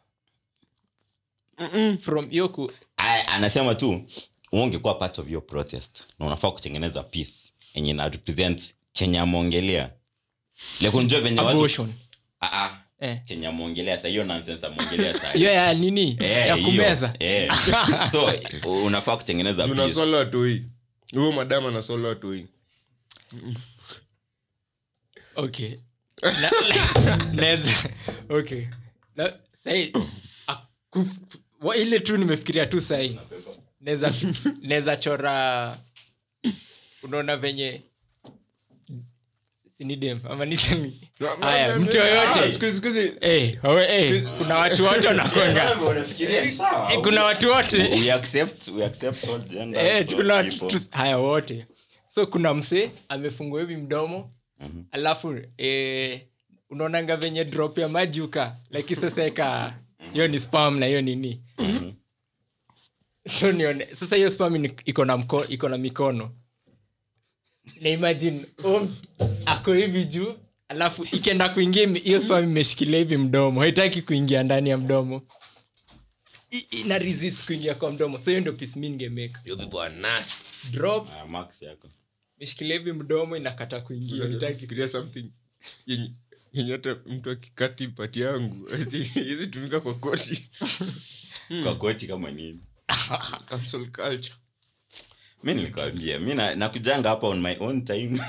from hiyo ku Aya, anasema tu ungekuwa part of your protest na unafaa kutengeneza peace yenye ina represent chenye ameongelea lekunjua venye watu abortion Ah, ah. eh. chenye ameongelea sa hiyo nonsense ameongelea sa hiyo ya nini Eh, ya hiyo. kumeza Eh. so unafaa kutengeneza peace. unasola watoi huyo madam anasola watoi okay Na- naweza okay Na- sahi akuf- wa- ile tu nimefikiria tu sahii naweza naweza chora unaona venye sinidem ama nisemi haya mtu Ah, yoyote siku hizi- siku hizi- Eh, wawe- eh, kuna watu wote wanakwanga Eh, kuna watu wote We accept- we accept all genders, Eh, all kuna watu people. tu- haya wote so kuna msee amefungua hivi mdomo Mhm. alafu eh, unaonanga venye drop ya maji uka like sasa eka hiyo ni spam na hiyo nini so nione sasa hiyo spam ni- iko na mko, iko na mikono na imagine um, ako hivi juu alafu ikienda kuingia ime- hiyo spam imeshikilia hivi mdomo haitaki kuingia ndani ya mdomo I- ina resist kuingia kwa mdomo so hiyo ndio piece mi ningemeka You people are nasty. drop Ah, marks yako. imeshikilia hivi mdomo inakata kuingia haitaki Fikiria something yenye yenye hata mtu akikati pati yangu hizi tumika kwa koti kwa koti kama nini cancel culture mi nilikwambia mi na- nakujanga hapa on my own time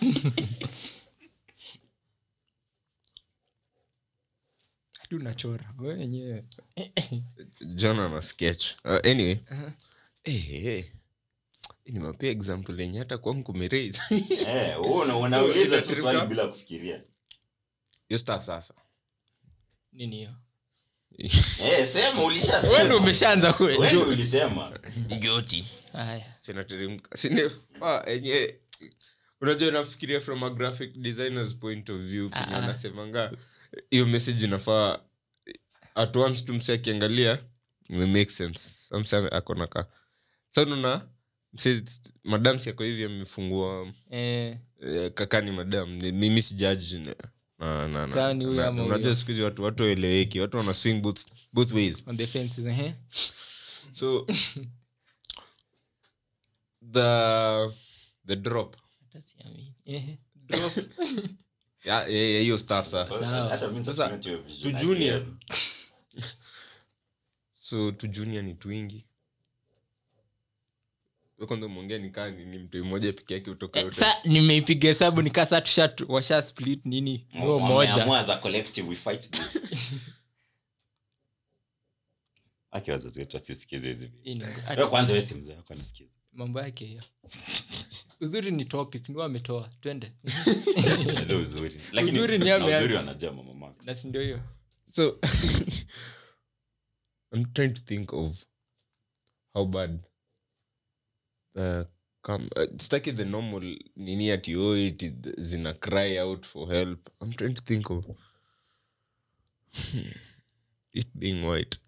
hadi unachora we wenyewe john ana sketch uh, anyway Eh, eh. nimepea example yenye hata kwangu kumeraise Eh, wewe una- unauliza tu itateremka- swali bila kufikiria hiyo stuff sasa nini hiyo Eh, sema ulishasema. we ndo umeshaanza Wewe kwe ndo ulisema igoti haya sinateremka sindio ah, enye unajua nafikiria from a graphic designers point of view penye Ah, ah. anasemanga hiyo message inafaa at once tu mse akiangalia ime make sense amse akona ka sa unaona mse madam si ako hivi amefungua eh, eh, kakani madam Ni- mimi si judge na- na- na- na- Sawa ni huyo na- ama unajua huyo? siku hizi watu watu waeleweki watu wana swing both, both ways on the fences eh? so the the drop Hata siamini. Eh, drop. ya ya- ya hiyo stuff sasa Sawa. Hata mimi Sasa, sasa hiyo vision to junior. again. so tu junior ni twingi We kwanza umeongea nikaa ni ni mtu mmoja peke yake utoka Eh, yote sa nimeipiga hesabu nikasa tusha washa split nini huo moja Wameamua as a collective we fight this. Aki wazazi wetu wasisikize hizi vitu. Hii ni- Wewe kwanza wewe si mzee wako anasikiza mambo yake hiyo uzuri ni topic ni ametoa twende Ndio uzuri lakini Uzuri ni na ame- uzuri wanajua mama Max na si ndio hiyo so i'm trying to think of how bad uh, come uh, staki the normal nini ati oh, it is- zina cry out for help i'm trying to think of it being white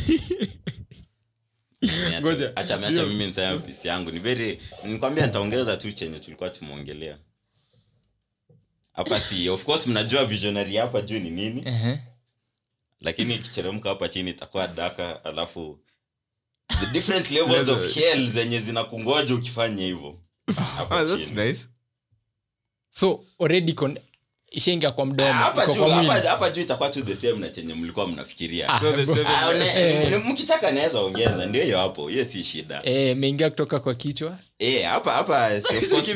Ngoja. acha acha mimi niseme pisi yangu ni very nikwambia nitaongeza tu chenye tulikuwa tumeongelea hapa si of course mnajua visionary hapa juu ni nini Ehe. lakini ikicheremka hapa chini itakuwa daka alafu the different levels of hell zenye zinakungoja ukifanya hivyo Hapa ah, that's chini. nice so already kon ishaingia kwa mdomo Ah, hapa iko juu kwa hapa mwili hapa juu itakuwa tu the same na chenye mlikuwa mnafikiria so the seven Ah, une- Eh. mkitaka naweza ongeza ndio hiyo hapo hiyo si shida Eh, imeingia kutoka kwa kichwa Eh, hapa hapa si of course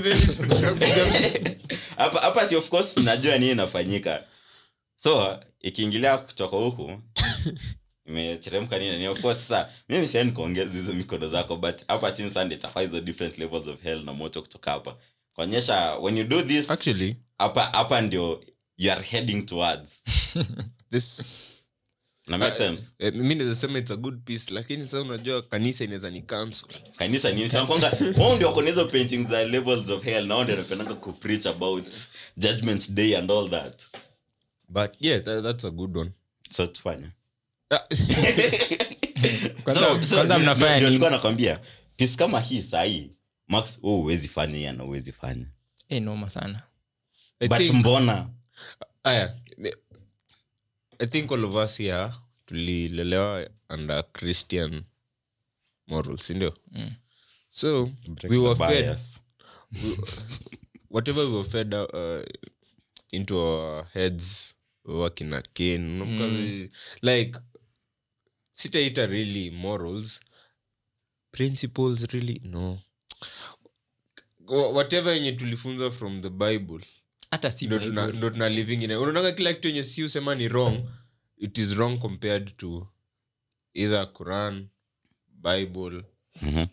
hapa hapa si of course unajua nini inafanyika so ikiingilia kutoka huku imecheremka nini ni of course sasa mimi siani kuongeza hizo mikono zako but hapa chini sasa ndio itakuwa hizo different levels of hell na moto kutoka hapa kuonyesha when you do this actually hapa hapa ndio you are heading towards this na make sense eh, mi nazasema its a good piece lakini sa unajua kanisa inaweza ni cancel kanisa nini sanakwanga wao ndio wako na hizo paintings za levels of hell na wao ndio wanapendanga kupreach about judgment day and all that but yeah that, that's a good one so tufanye Ah, Kwanza- So- so kwanza ndio- mnafanya ndio nini? nilikuwa nakwambia pis kama hii sahii max oh, huwezi fanya hii ana huwezi fanya Eh, noma sana I but think- mbona aya i think all of us here tulilelewa under christian morals sindio Mm. so we were fed Bias. whatever we were fed uh, into our heads wakina ken unakumbuka Mm. vi- like sitaita really morals principles really no Wha- whatever yenye tulifunza from the bible hata si ndo tuna, Bible. ndo tuna living in unaonanga kila kitu yenye si usema ni wrong it is wrong compared to either quran bible Mhm.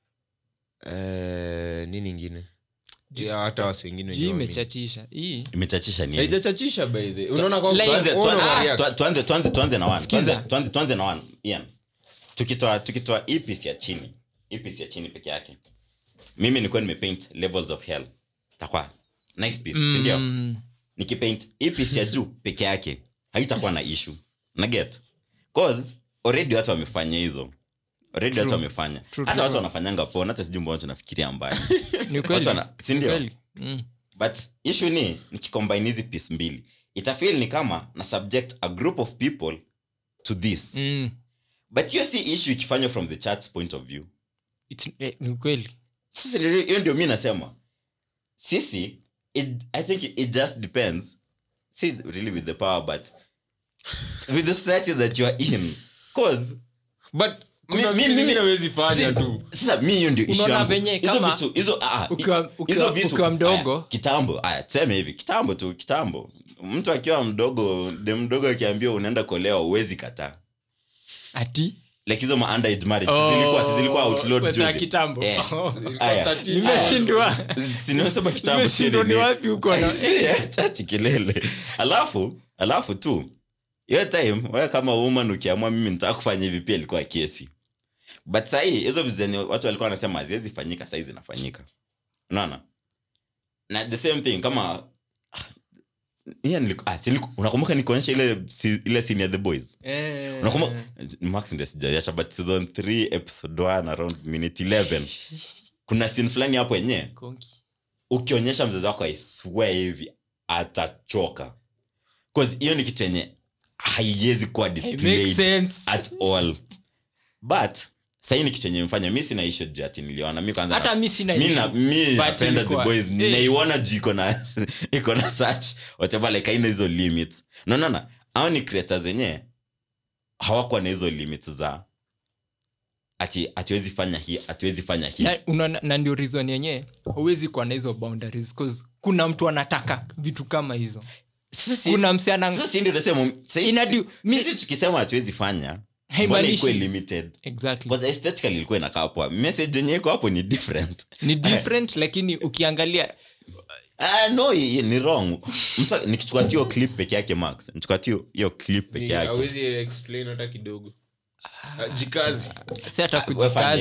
eh, nini ingine Yeah, hata wasi wengine Juu wenye waamini. imechachisha hii imechachisha nini haijachachisha by the unaona kwa- Like- tuanze ona tuanze- wa react. tua- tuanze tuanze tuanze na one Sikiza. Tuanze- tuanze tuanze na one Ian tukitoa tukitoa hii piece ya chini hii piece ya chini peke yake mimi nilikuwa nimepaint levels of hell takwa nice piece si ndio Mm, nikipaint hii piece ya juu peke yake haitakuwa na issue na get cause already watu wamefanya hizo already watu wamefanya True, hata true. watu wanafanyanga pona hata sijui mbona watu nafikiria mbaya ni Watu kweli wana- si ni ndio? kweli. Mm. but issue ni nikicombine hizi piece mbili itafeel ni kama na subject a group of people to this Mm. but hiyo si issue ikifanywa from the church's point of view It's- eh, ni kweli sisi ndio- hiyo ndio mi nasema sisi it, i think it just depends si really with the power but with the society that you are in cause but kuna Mi- mi- vitu mi- zingine hawezi fanya tu sasa mi hiyo ndio issue Unaona yangu. venye Hizo kama vitu- hizo ah, ah, ukiwa- hizo ukiwa- vitu- ukiwa mdogo. aya, kitambo aya tuseme hivi kitambo tu kitambo mtu akiwa mdogo de mdogo akiambiwa unaenda kuolewa uwezi kataa ati like hizo ma underage marriage si zilikuwa si zilikuwa outlawed Kwanza juzi kitambo Eh. Ilikuwa Aya. 13. nimeshindwa sinasema kitambo nimeshindwa si ni nini. wapi huko na chachi kelele alafu alafu tu hiyo time wewe kama woman ukiamua mimi nitaka kufanya hivi pia ilikuwa kesi but sahii hizo vitu zenye watu walikuwa wanasema haziwezi fanyika sahii zinafanyika unaona na the same thing kama Yeah, niliku- ah, si niliku- unakumbuka nikuonyesha ile si- ile scene ya the boys Eh. unakumbuka max ndio sijaiacha but season 3 episode 1 around minute 11 kuna scene fulani hapo yenyewe Konki. ukionyesha mzazi wako aiswe hivi atachoka cause hiyo ni kitu yenye haiwezi kuwa It makes displayed sense. at all but sahii ni kitu yenye mfanya mi sina issue juu ati niliona mi kwanza hata na- mi sina mi na- issue. mi But napenda the ilikuwa- boys eh. naiona juu iko na iko na such whatever like haina hizo limits naonana au ni creators wenyewe hawakuwa na hizo limits za ati hatuwezi fanya hii hatuwezi fanya hii na, unaona- na ndio reason yenyewe huwezi kuwa na hizo boundaries 'cause kuna mtu anataka vitu kama hizo Sisi- kuna msiana Sasa si ndio nasema sisi- Inadi- mi- sisi tukisema hatuwezi fanya mbona Haimaanishi- ikuwe limited exactly Because aesthetically ilikuwa inakaa poa message yenye iko hapo ni different ni different lakini ukiangalia ah, no i- i- ni wrong Mtu- nikichukua tu hiyo clip peke yake max nichukua tu hiyo- hiyo clip peke Ni- yake hawezi explain hata kidogo Ah, jikazi si hata Ah, wewe fanya kujikaza hivi.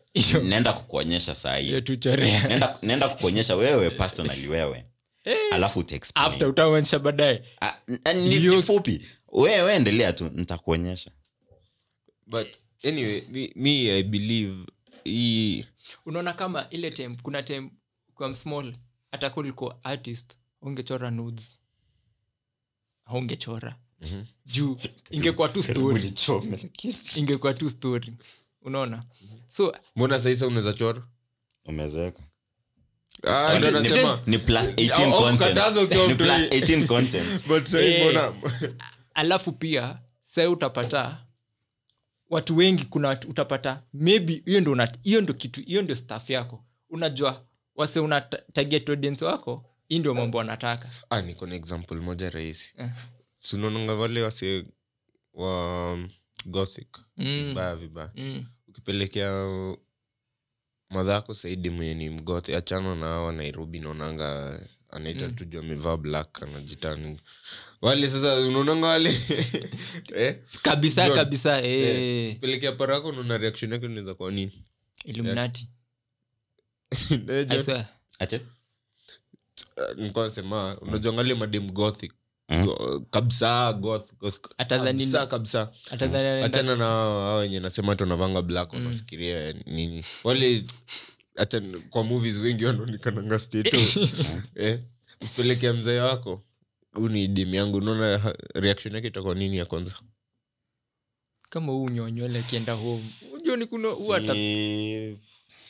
Hiyo- naenda kukuonyesha saa hiyo hii tuchorea naenda, naenda kukuonyesha wewe personally wewe alafu utaexplain. after utaonyesha baadaye Ah, n- ni, Hiyo- ni fupi wewe endelea tu nitakuonyesha but anyway me, me i believe hii unaona kama ile time kuna time kwa small hata ka ulikuwa artist ungechora nudes haungechora Mhm. juu ingekuwa tu story ingekuwa tu story unaona so mbona saisa unaweza chora umezeeka Ah, ndo Ni- ni- nasema ni plus 18 Au- au content. kukataza ukiwa Ni mtoi. plus 18 content but sahi Eh. mbona alafu pia sai utapata watu wengi kuna watu utapata maybe hiyo ndo una- hiyo ndo kitu hiyo ndio staff yako unajua wase una ta- target audience wako hii ndio mambo wanataka ah, niko na example moja rahisi Eh. sunaonanga wale wase wa um, gothic Mm. vibaya vibaya mm. ukipelekea madhako saidi mwenye ni mgothi achana na hawa nairobi naonanga anaita Mm. tu juu amevaa black anajitani wale sasa unaonanga wale eh? kabisa John. kabisa eh. pelekea parako unaona reaction yake unaweza kwa nini illuminati Eh, John, I swear. Ache? eh, nilikuwa nasema unajuangalia madem gothic Mhm. Go- kabisa goth, goth, Atadhani- kabisa kabisa Hata dhani anaenda- achana na hao hao wenye nasema hata unavanga black Mm. wanafikiria nini wale acha kwa movies wengi wanaonekananga stato eh, pelekea mzee wako huu ni demu yangu unaona ha- reaction yake itakuwa nini ya kwanza kama huu nyonywele akienda home unajua ni kuna huu ata Si-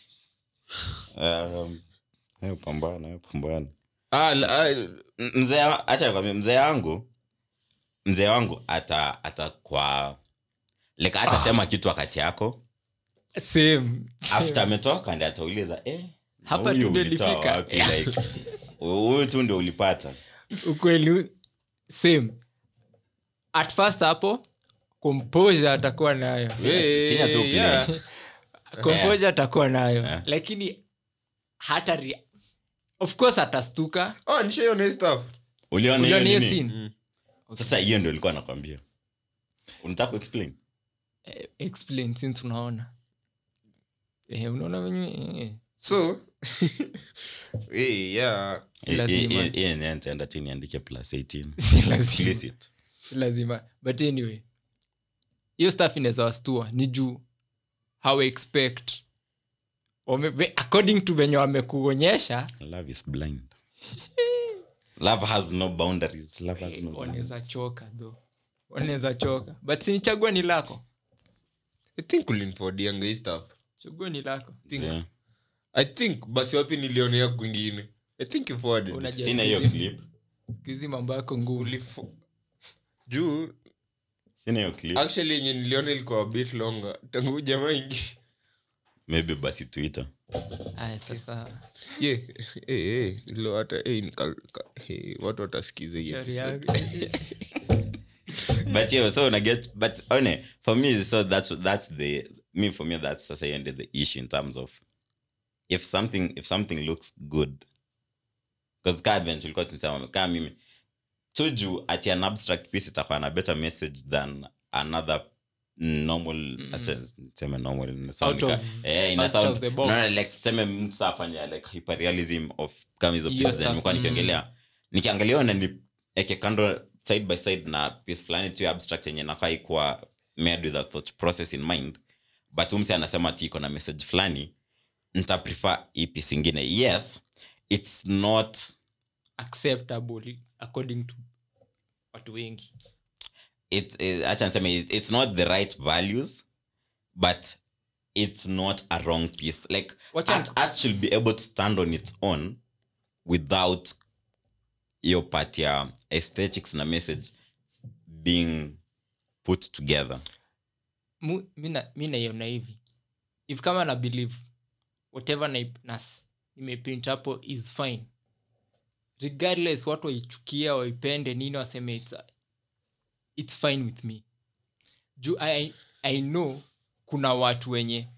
Um, hayo pambana hayo pambana ah, la- ah, M- mzee wa- acha nikwambie, mzee wangu mzee wangu ata ata kwa like atasema kitu wakati yako same after ametoka ndi atauliza eh, na Hapa huyu tu ndio ulitoa ilifika. wapi? Like, huyu tu ndio ulipata ukweli same at first hapo composure atakuwa nayo eh, Finya tu play. yeah. composure atakuwa nayo Yeah. lakini hata rea- of course atastuka Ah, nishaiona hii stuff. uliona hiyo uliona hiyo nini? scene Mm. sasa hiyo ndio ilikuwa nakwambia unataka kuexplain Eh, explain since unaona eh, unaona venye eh, so eh, yeah. Si lazima. hiyo yenyewe nitaenda tu niandike plus 18 si lazima explicit si lazima but anyway hiyo staff inaweza wastua ni juu how expect Wame, ve- according to venye wamekuonyesha love is blind love has no boundaries love has no wanaweza boundaries. choka tho wanaweza choka but sinichagua ni lako i think ulinifodianga hii stuff chagua ni lako think- Yeah. i think basi wapi nilionea kwingine i think you forwarded it. Unajua sina hiyo siku clip hizi mambo yako ngumu Ulifo- juu sina hiyo clip actually yenye niliona ilikuwa a bit longer tangu huyu jamaa ingi maybe basi twitter aya sasa ye eh, eh, ilo hata eh, nika- ka- eh, watu watasikiza hii shauri episode. yako but yeah so una get but one for me so that's that's the me for me that's sasa hiyo ndio the issue in terms of if something if something looks good because ka vile tulikuwa tunasema kama mimi tuju ati an abstract piece itakuwa na better message than another normal Mm. mm. seme normal ina Out sound of- nika- eh, ina out sound- of the box. no, like seme mtu saa afanye like hyperrealism of kama hizo Hiyo pieces zenye stuff, nimekuwa mm. nikiongelea nikiangalia na nieke kando side by side na piece fulani tu ya abstract yenye nakaa ikuwa made with a thought process in mind but umse anasema ti iko na message fulani nita prefer hii piece ingine yes it's not acceptable according to watu wengi it's it, acha niseme it- it's not the right values but it's not a wrong piece like Wacha- art, art should be able to stand on its own without hiyo part ya aesthetics na message being put together Mu- mi na- mi naiona hivi if kama na believe whatever na, na s- nimeprint hapo is fine regardless watu waichukia waipende nini waseme it's, it's fine with me juu I, i know kuna watu wenye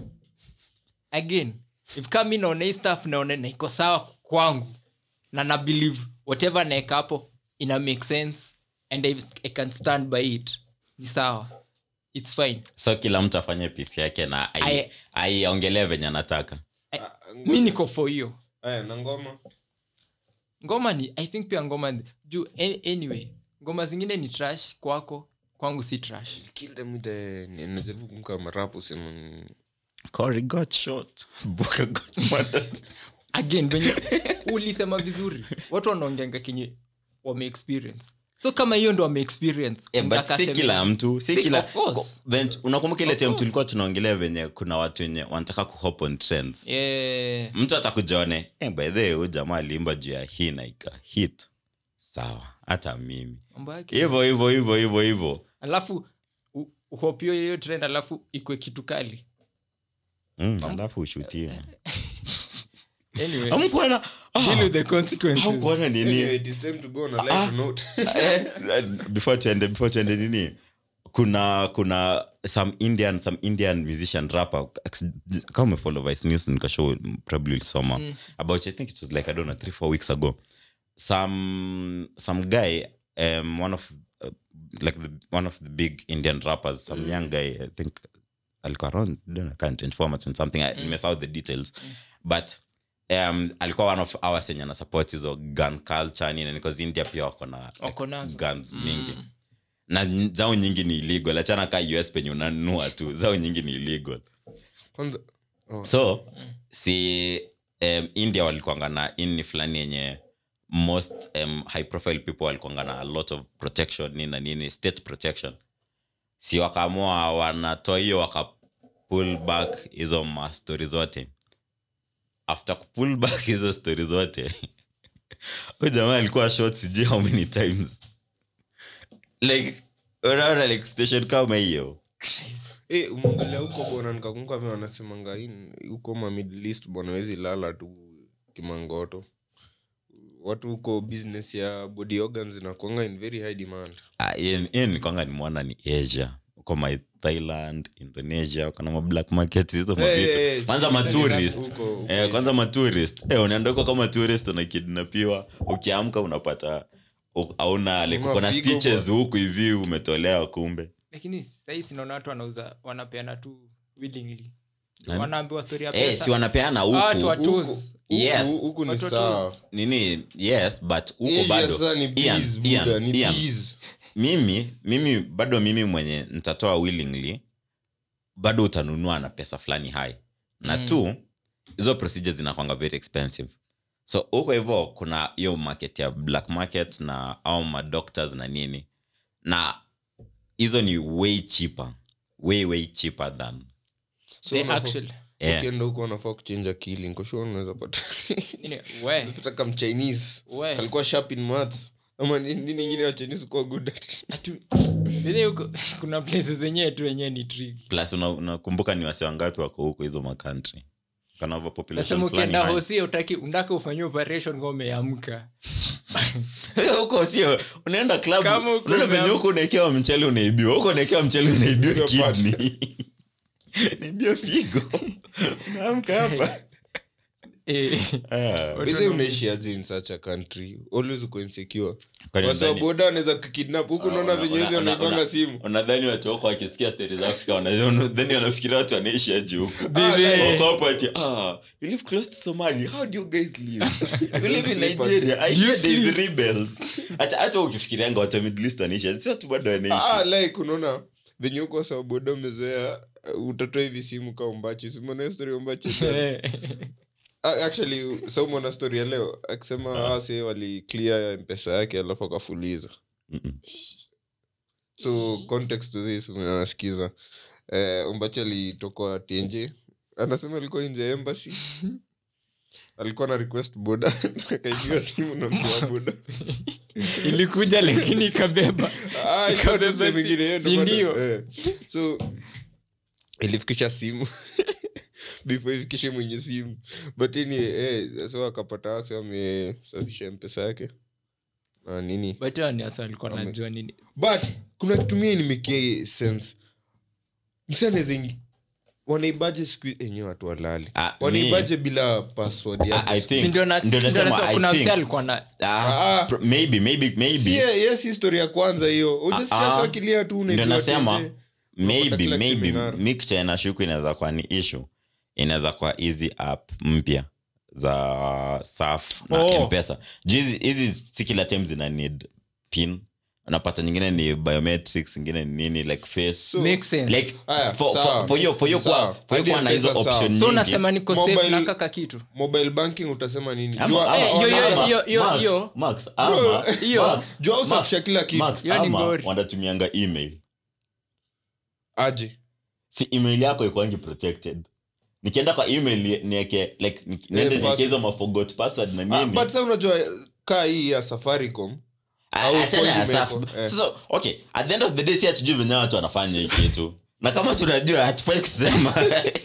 again if kama mi naona hii stuff naona na iko sawa kwangu na na believe whatever naeka hapo ina make sense and I, i can stand by it ni sawa its fine so kila mtu afanye pisi yake na ai- I- aiongelee venye anataka mi niko for hiyo Aya, na ngoma ngoma ni i think pia ngoma ni- juu a- anyway ngoma zingine ni trash kwako kwangu si trash kill them with the ni- najaribu kumka marapu sema ni- Corey got shot. Booker got murdered. again venye ulisema vizuri watu wanaongenga kenye wame experience so kama hiyo ndo wame experience Eh, but unataka si seme- kila mtu si Si- kila of course. ko- ven- unakumbuka ile Of time course. tulikuwa tunaongelea venye kuna watu wenye wanataka kuhop on trends Yeah. mtu atakujaone eh, by the way huyu jamaa aliimba juu ya hii na ika hit sawa hata mimi Mambo yake. hivyo hivyo hivyo hivyo hivyo alafu u- uhopio hiyo trend alafu ikwe kitu kali mm, alafu ushutiwe anyway amkuana deal with the consequences amkuana nini Anyway, it is time to go on a lighter Ah. note. Eh, before tuende before tuende nini kuna kuna some indian some indian musician rapper kama umefollow vice news nikashow probably ulisoma Mm. about i think it was like i don't know three four weeks ago some some guy um one of uh, like the one of the big indian rappers some young guy i think alikuwa around I don't know, kind of 24 months or something i Mm. miss out the details but um, alikuwa one of ours enye ana support hizo gun culture nini because india pia wako na Wako nazo. guns mingi Mm. na n- zao nyingi ni illegal achana ka us penye unanunua tu zao nyingi ni illegal Kwanza- oh, so si um, india walikuanga na ini fulani yenye most um, high profile people walikuanga na a lot of protection nini na nini state protection si wakaamua wanatoa hiyo waka pull back hizo mastori zote after kupull back hizo stori zote huyu jamaa alikuwa shot sijui how many times like unaona like station kama hiyo Eh, umeongelea huko bwana nikakumbuka vile wanasemanga hii- huko ma Middle East bwana wezi lala tu kimangoto watu huko business ya body organs inakuanga in very high demand Ah, hiyo hiyo nikwanga nimwona ni asia uko my thailand indonesia kana ma black market hizo Eh, mavitu eh, eh, kwanza sisi- maturist huko- huko eh, kwanza maturist eh, unaenda huko kama tourist unakidnapiwa ukiamka unapata u- hauna like Una uko na figo stitches huku hivi umetolewa kumbe lakini sahii sinaona watu wanauza wanapeana tu willingly Nani? wanaambiwa story ya eh, pesa si wanapeana Ah, watu huku wa Huku- toes. huku- Yes. huku ni Watu wa sawa toes. nini yes but huko Asia bado sasa ni Ian, bees, Ian, Buddha, ni Ian. bees. mimi mimi bado mimi mwenye nitatoa willingly bado utanunua na pesa fulani high na Mm. tu hizo procedures zinakwanga very expensive so huko hivyo kuna hiyo market ya black market na au madoctors na nini na hizo ni way cheaper way way cheaper than So They unafaa- actually yeah. ukienda huko unafaa kuchenja akili nikoshua unaweza pata Nini, we, Unapata kama Chinese we. kalikuwa sharp in maths ama ni- nini ingine ya Chinese kuwa good at Atu- Vile huko- kuna places zenyewe tu wenyewe ni tricky. plus una- unakumbuka ni wase wangapi wako huko hizo makantri kana nasema population fulani ukienda high. hosi utaki undaka ufanyie operation ka umeamka huko sio unaenda club Kama uko unaenda venye umeam- huko unaekewa mchele unaibiwa huko unaekewa mchele unaibiwa Unaibiwa kidney naibiwa figo unaamka hapa Eh, Ah, Watu By the way, wana- unaishi aje in such a country always uko insecure kwani wasa unadhani- boda wanaweza kukidnap huku Ah, unaona una- venye una- hizi una- wanaipanga una- simu unadhani watu wako wakisikia stori za afrika wanadhani wanafikiria watu wanaishi aje huku Bibi. Wako hapo ati, ah, you live close to Somalia. How do you guys live? You live in sleep Nigeria. I Do you hear there's sleep? rebels. Hata hata ukifikirianga watu wa Middle East wanaishi, si watu bado wanaishi. ah, like unaona venye huko wasa boda umezoea uh, utatoa hivi simu ka umbachi simona story ya umbachi eh. Ah, actually saumona story ya leo akisema ase waliclear mpesa yake alafu akafuliza Mm-mm. so context to this anasikiza eh, umbachi alitoka tnj anasema alikuwa nje ya embassy alikuwa na request boda akaipiga simu na mzee wa boda ilikuja lakini ikabeba Ah, ilikuwa Ikabeba mzee si- mwingine, yeye ndo si bado- ndio? eh. so ilifikisha simu before ifikishe mwenye simu but ini eh, so akapata wase wamesafisha mpesa yake na nini but hao ni hasa alikuwa Ame- najua nini but kuna kitumia inimekia sense msaneze wanaibaje siku enyewe watu walali Ah, wanaibaje bila password I- I yake think- Si ndio na- ndio ndio nasema, nasema I kuna think- mse alikuwa na Ah, Ah. pro- maybe, maybe, maybe. Si, eh, yes historia ya kwanza hiyo ujasikia Ah, ah. sawakilia tu Ndio unaibiwa nasema, tenje. maybe kila kitu maybe imeng'ara. mi kicha inashuku inaweza kuwa ni issue inaweza kuwa hizi app mpya za saf na Oh. mpesa juu hizi- hizi si kila time zina need pin unapata nyingine ni biometrics ingine ni nini like face So- Makes sense. like Aya, for- sawa. for- for hiyo for hiyo Sawa. kwa for hiyo Hadi kuwa na hizo M-Pesa sawa. option so nyingi unasema niko safe Mobile- na kaka kitu mobile banking utasema nini Ama- Jua- ama- Eh, yo, yo, ama- yo, yo, Max, yo. Max, ama- Hiyo. Max, jua Max, usafisha kila kitu Max, Hiyo ni ama ngori. wanatumianga email aje si email yako ikwangi protected nikienda kwa email nieke like ni- niende pass- nieke hizo maforgot password na Ah, nini but sa unajua kaa hii ya safaricom au achana ya phone safu imewekwa, eh. so okay at the end of the day si hatujui venye watu wanafanya hii kitu na kama tunajua hatufai kusema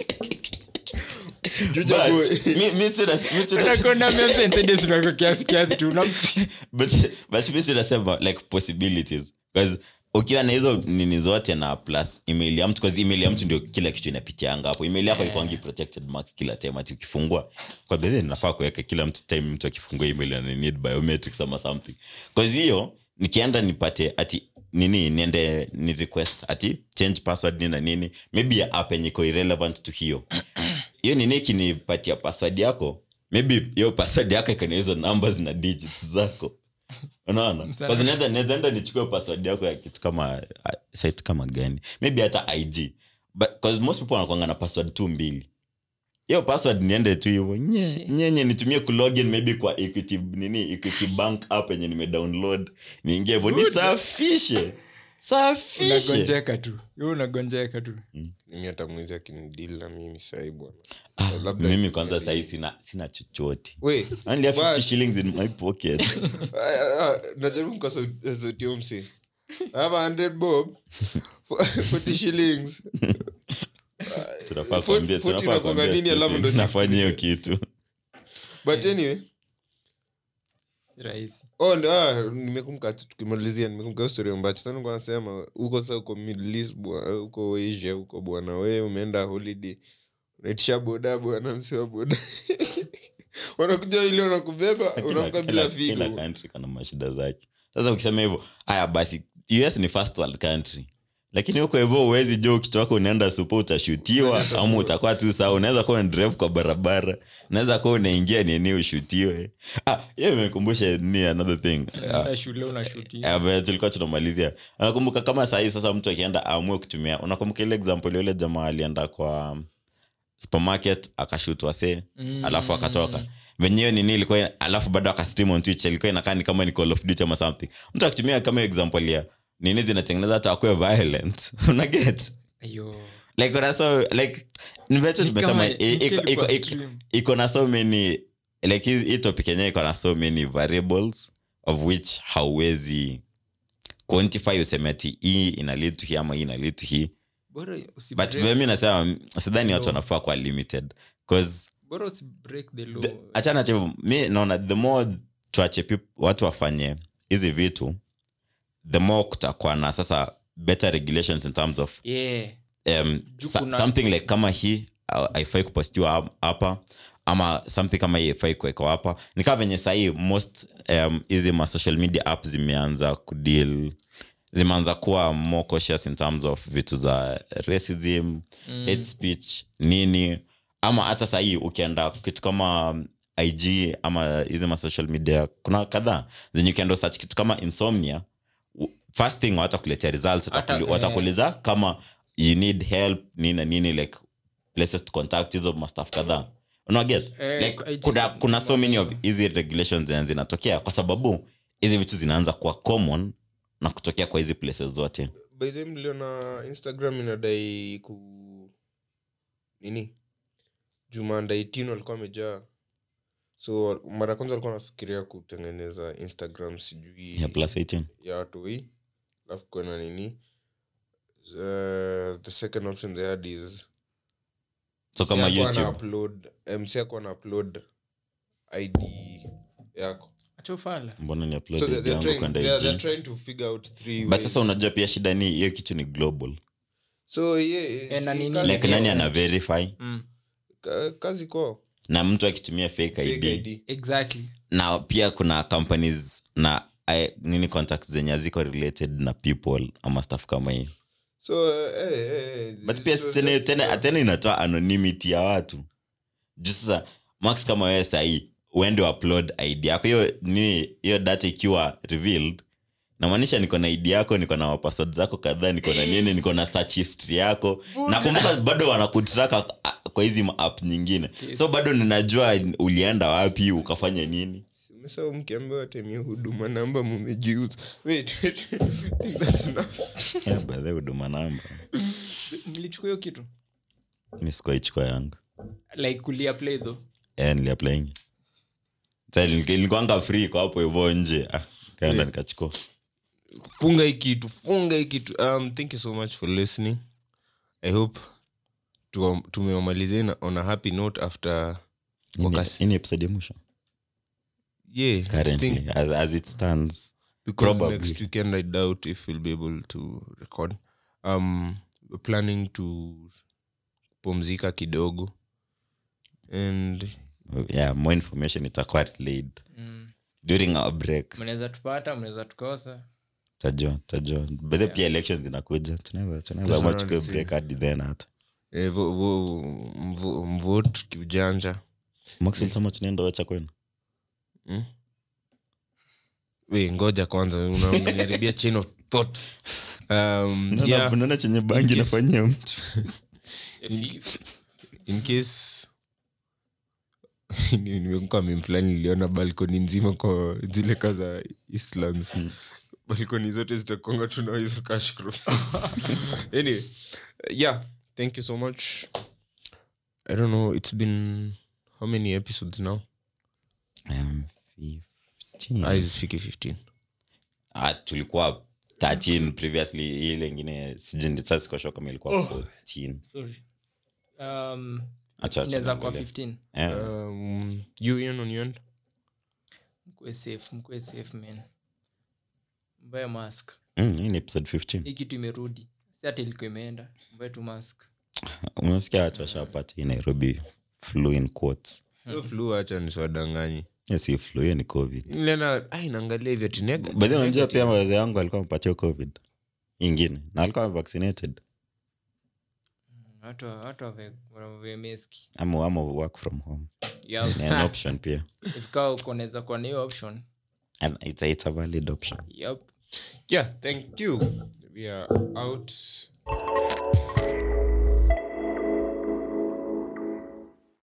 Juja But, boy. mi- mi tuna- mi tuna- Unakonda memsentendes unako kiasi kiasi tu Una- but but mi tunasema like possibilities because ukiwa na hizo nini zote na plus email ya mtu because email ya mtu ndio kila kitu inapitianga hapo email yako Yeah. ikwangi protected max kila time ati ukifungua kwa bedhe nafaa kuweka kila mtu time mtu akifungua email ana need biometrics ama something because hiyo nikienda nipate ati nini niende ni request ati change password nini na nini maybe ya app yenye iko irrelevant to hiyo hiyo nini ikinipatia password yako maybe hiyo password yako ikona hizo numbers na digits zako unaona Sawa. 'Cause naweza- naweza enda nichukue password yako ya kitu kama uh, site kama gani maybe hata ig but cause most people wanakwanga na password tu mbili hiyo password niende tu hivo nye, Shit. nyenye nitumie kulogin maybe kwa equity nini equity bank app yenye nimedownload niingie hivo Good. nisafishe safishe unagonjeka tu Yo unagonjeka tu mimi hata mwizi akinidili na mimi sahii bwana Ah, Labda mimi kwanza ikikaribu. sahii sina, sina chochote we I only have 50 But- shillings in my pocket ah, ah, najaribu kwa sauti sauti ya msi I have a 100 bob for- 40 shillings tunafaa Fo- kuambia- 40 tunafaa inakuanga kuambia nini, alafu Stephen, ndo 60 nafanya hiyo kitu but anyway Si rahisi oh, ndo, ah, nimekumbuka tu tukimalizia nimekumbuka hiyo story ambacho sana nilikuwa nasema huko sasa uko Middle East bwa- huko asia huko bwana we umeenda holiday unaitisha boda bwana msewa boda wanakuja ili wanakubeba Kila- unaamka kila- bila kila figo country kana mashida zake sasa ukisema hivyo haya basi us ni first world country lakini huko hivyo uwezi jo ukitoka unaenda supo utashutiwa ama utakuwa tu sawa unaweza kuwa drive kwa barabara unaweza kuwa unaingia nini ushutiwe ah, hiyo imekumbusha ni another thing Ah, Unaenda shule unashuti Eh, vile tulikuwa tunamalizia nakumbuka kama sahii sasa mtu akienda aamue kutumia unakumbuka ile example yule jamaa alienda kwa um, supermarket akashutwa se Mm. alafu akatoka venyewe nini ilikuwa alafu bado akastream on twitch ilikuwa inakaa ni kama ni call of duty ama something mtu akitumia kama example ya nini zinatengeneza hata akuwe violent unaget Ayo. like kuna so like ni vile tu Ni tumesema kama- i- ni iko- kitu iko- kwa iko- stream. iko na so many like hii hii topic yenyewe iko na so many variables of which hauwezi quantify useme ati hii ina lead to hii ama hii ina lead to hii Bora usi but break- vile mi nasema mm, sidhani watu law. wanafaa kuwa limited bcause bora usi break the law. the- achana cha mi naona the more tuache peop- watu wafanye hizi vitu the more kutakuwa na sasa better regulations in terms of Yeah. um, Juu sa- kuna- something like kama hii uh, haifai kupostiwa hap- hapa ama something kama hii haifai kuwekwa hapa ni kaa venye sahii most um, hizi ma social media app zimeanza kudeal zimeanza kuwa more cautious in terms of vitu za racism Mm. hate speech nini ama hata sahii ukienda kitu kama um, ig ama hizi ma social media kuna kadhaa zenye ukienda search kitu kama insomnia u- first thing watakuletea results Hata- watakuli- eh. watakuuliza kama you need help nini na nini like places to contact hizo mastaf kadhaa unaget Eh, like, IG kuna, kuna so many of hizi regulations zenye zinatokea kwa sababu hizi vitu zinaanza kuwa common na kutokea kwa hizi places zote by the way, mliona instagram inadai ku nini juma ndaitino alikuwa amejaa so mara ya kwanza alikuwa anafikiria kutengeneza instagram sijui ya plus 18 ya watu hii alafu kuna nini uh, the second option they had is so kama msi ako ana youtube upload eh, msi ako ana upload id yako Acha ufala. mbona ni upload so ID they- they're yangu trying, kwenda they're, IG? they're trying to figure out three but ways. sasa unajua pia shida ni hiyo kitu ni global so yeah, Eh, na si- nini? kazi like kwao. nani ana verify Mm. Ka- kazi kwao na mtu akitumia fake Fake id, ID. Exactly. na pia kuna companies na I, nini contacts zenye haziko related na people ama stuff kama hii so eh, eh, eh, but pia so tena, just- tena, tena inatoa anonymity ya watu juu sasa max kama wewe sahii uende upload id yako hiyo ni hiyo data ikiwa revealed namaanisha niko na id yako niko na password zako kadhaa niko na nini niko na search history yako nakumbuka bado wanakutraka kwa hizi app nyingine so bado ninajua ulienda wapi ukafanya nini umesahau mkiambiwa temia huduma namba mumejiuza wait, wait. I think that's enough. yeah, by the way, huduma namba mlichukua hiyo kitu mi sikuaichukua yangu like kuliaplay though Eh, niliaplaingi Sasa nilikuwa- nilikuwanga free kwa hapo hivyo nje ah, kaenda Yeah. nikachukua funga hii kitu funga hii kitu um, thank you so much for listening i hope tuwa- tumewamalizia na- on a happy note after Hii ni- Wakasi- hii ni episode ya mwisho yeah I think currently as, as it stands because Probably. next weekend i doubt if we'll be able to record um we're planning to pumzika kidogo and yeah more information itakuwa relayed mm. during our break mnaweza tupata mnaweza tukosa tajua tajua bedhe pia elections zinakuja tunaweza tunaweza That's ama what chukue I'm break hadi then hata eh, vo, vo, mvo, mvote kiujanja max ulisema tunaenda wacha kwenu mm? we ngoja kwanza una- unaniharibia chain of thought um, Unaona- yeah, unaona chenye bangi case- nafanyia mtu in case ni- nimekuwa meme fulani niliona balkoni nzima kwa zile ka za eastlands Mm. balkoni zote zitakonga tunao hizo cash crops anyway yeah thank you so much i don't know it's been how many episodes now Um, 15. ah, isifiki 15 Ah, tulikuwa 13 previously ile ingine sijui sasa sikosho kama ilikuwa 14 sorry um, acha acha inaweza kuwa niangalie. 15 Eh, um, you Ian, on your end mkue safe mkue safe man mbaye mask mm, hii ni episode 15 hii kitu imerudi si hata ilikuwa imeenda mbaye tu mask umesikia watu washapata hii nairobi flu in quotes Hiyo flu acha nisiwadanganyi Hiyo si flu hiyo ni covid niliona ai naangalia hivyo ati neg- bahi unajua negative. pia wazee wangu alikuwa amepatia covid ingine na alikuwa vaccinated watu watu wave- wave meski ama ama work from home yeah. ni an option pia ifika uko unaweza kuwa na hiyo option and it's a, it's a valid option yep yeah thank you we are out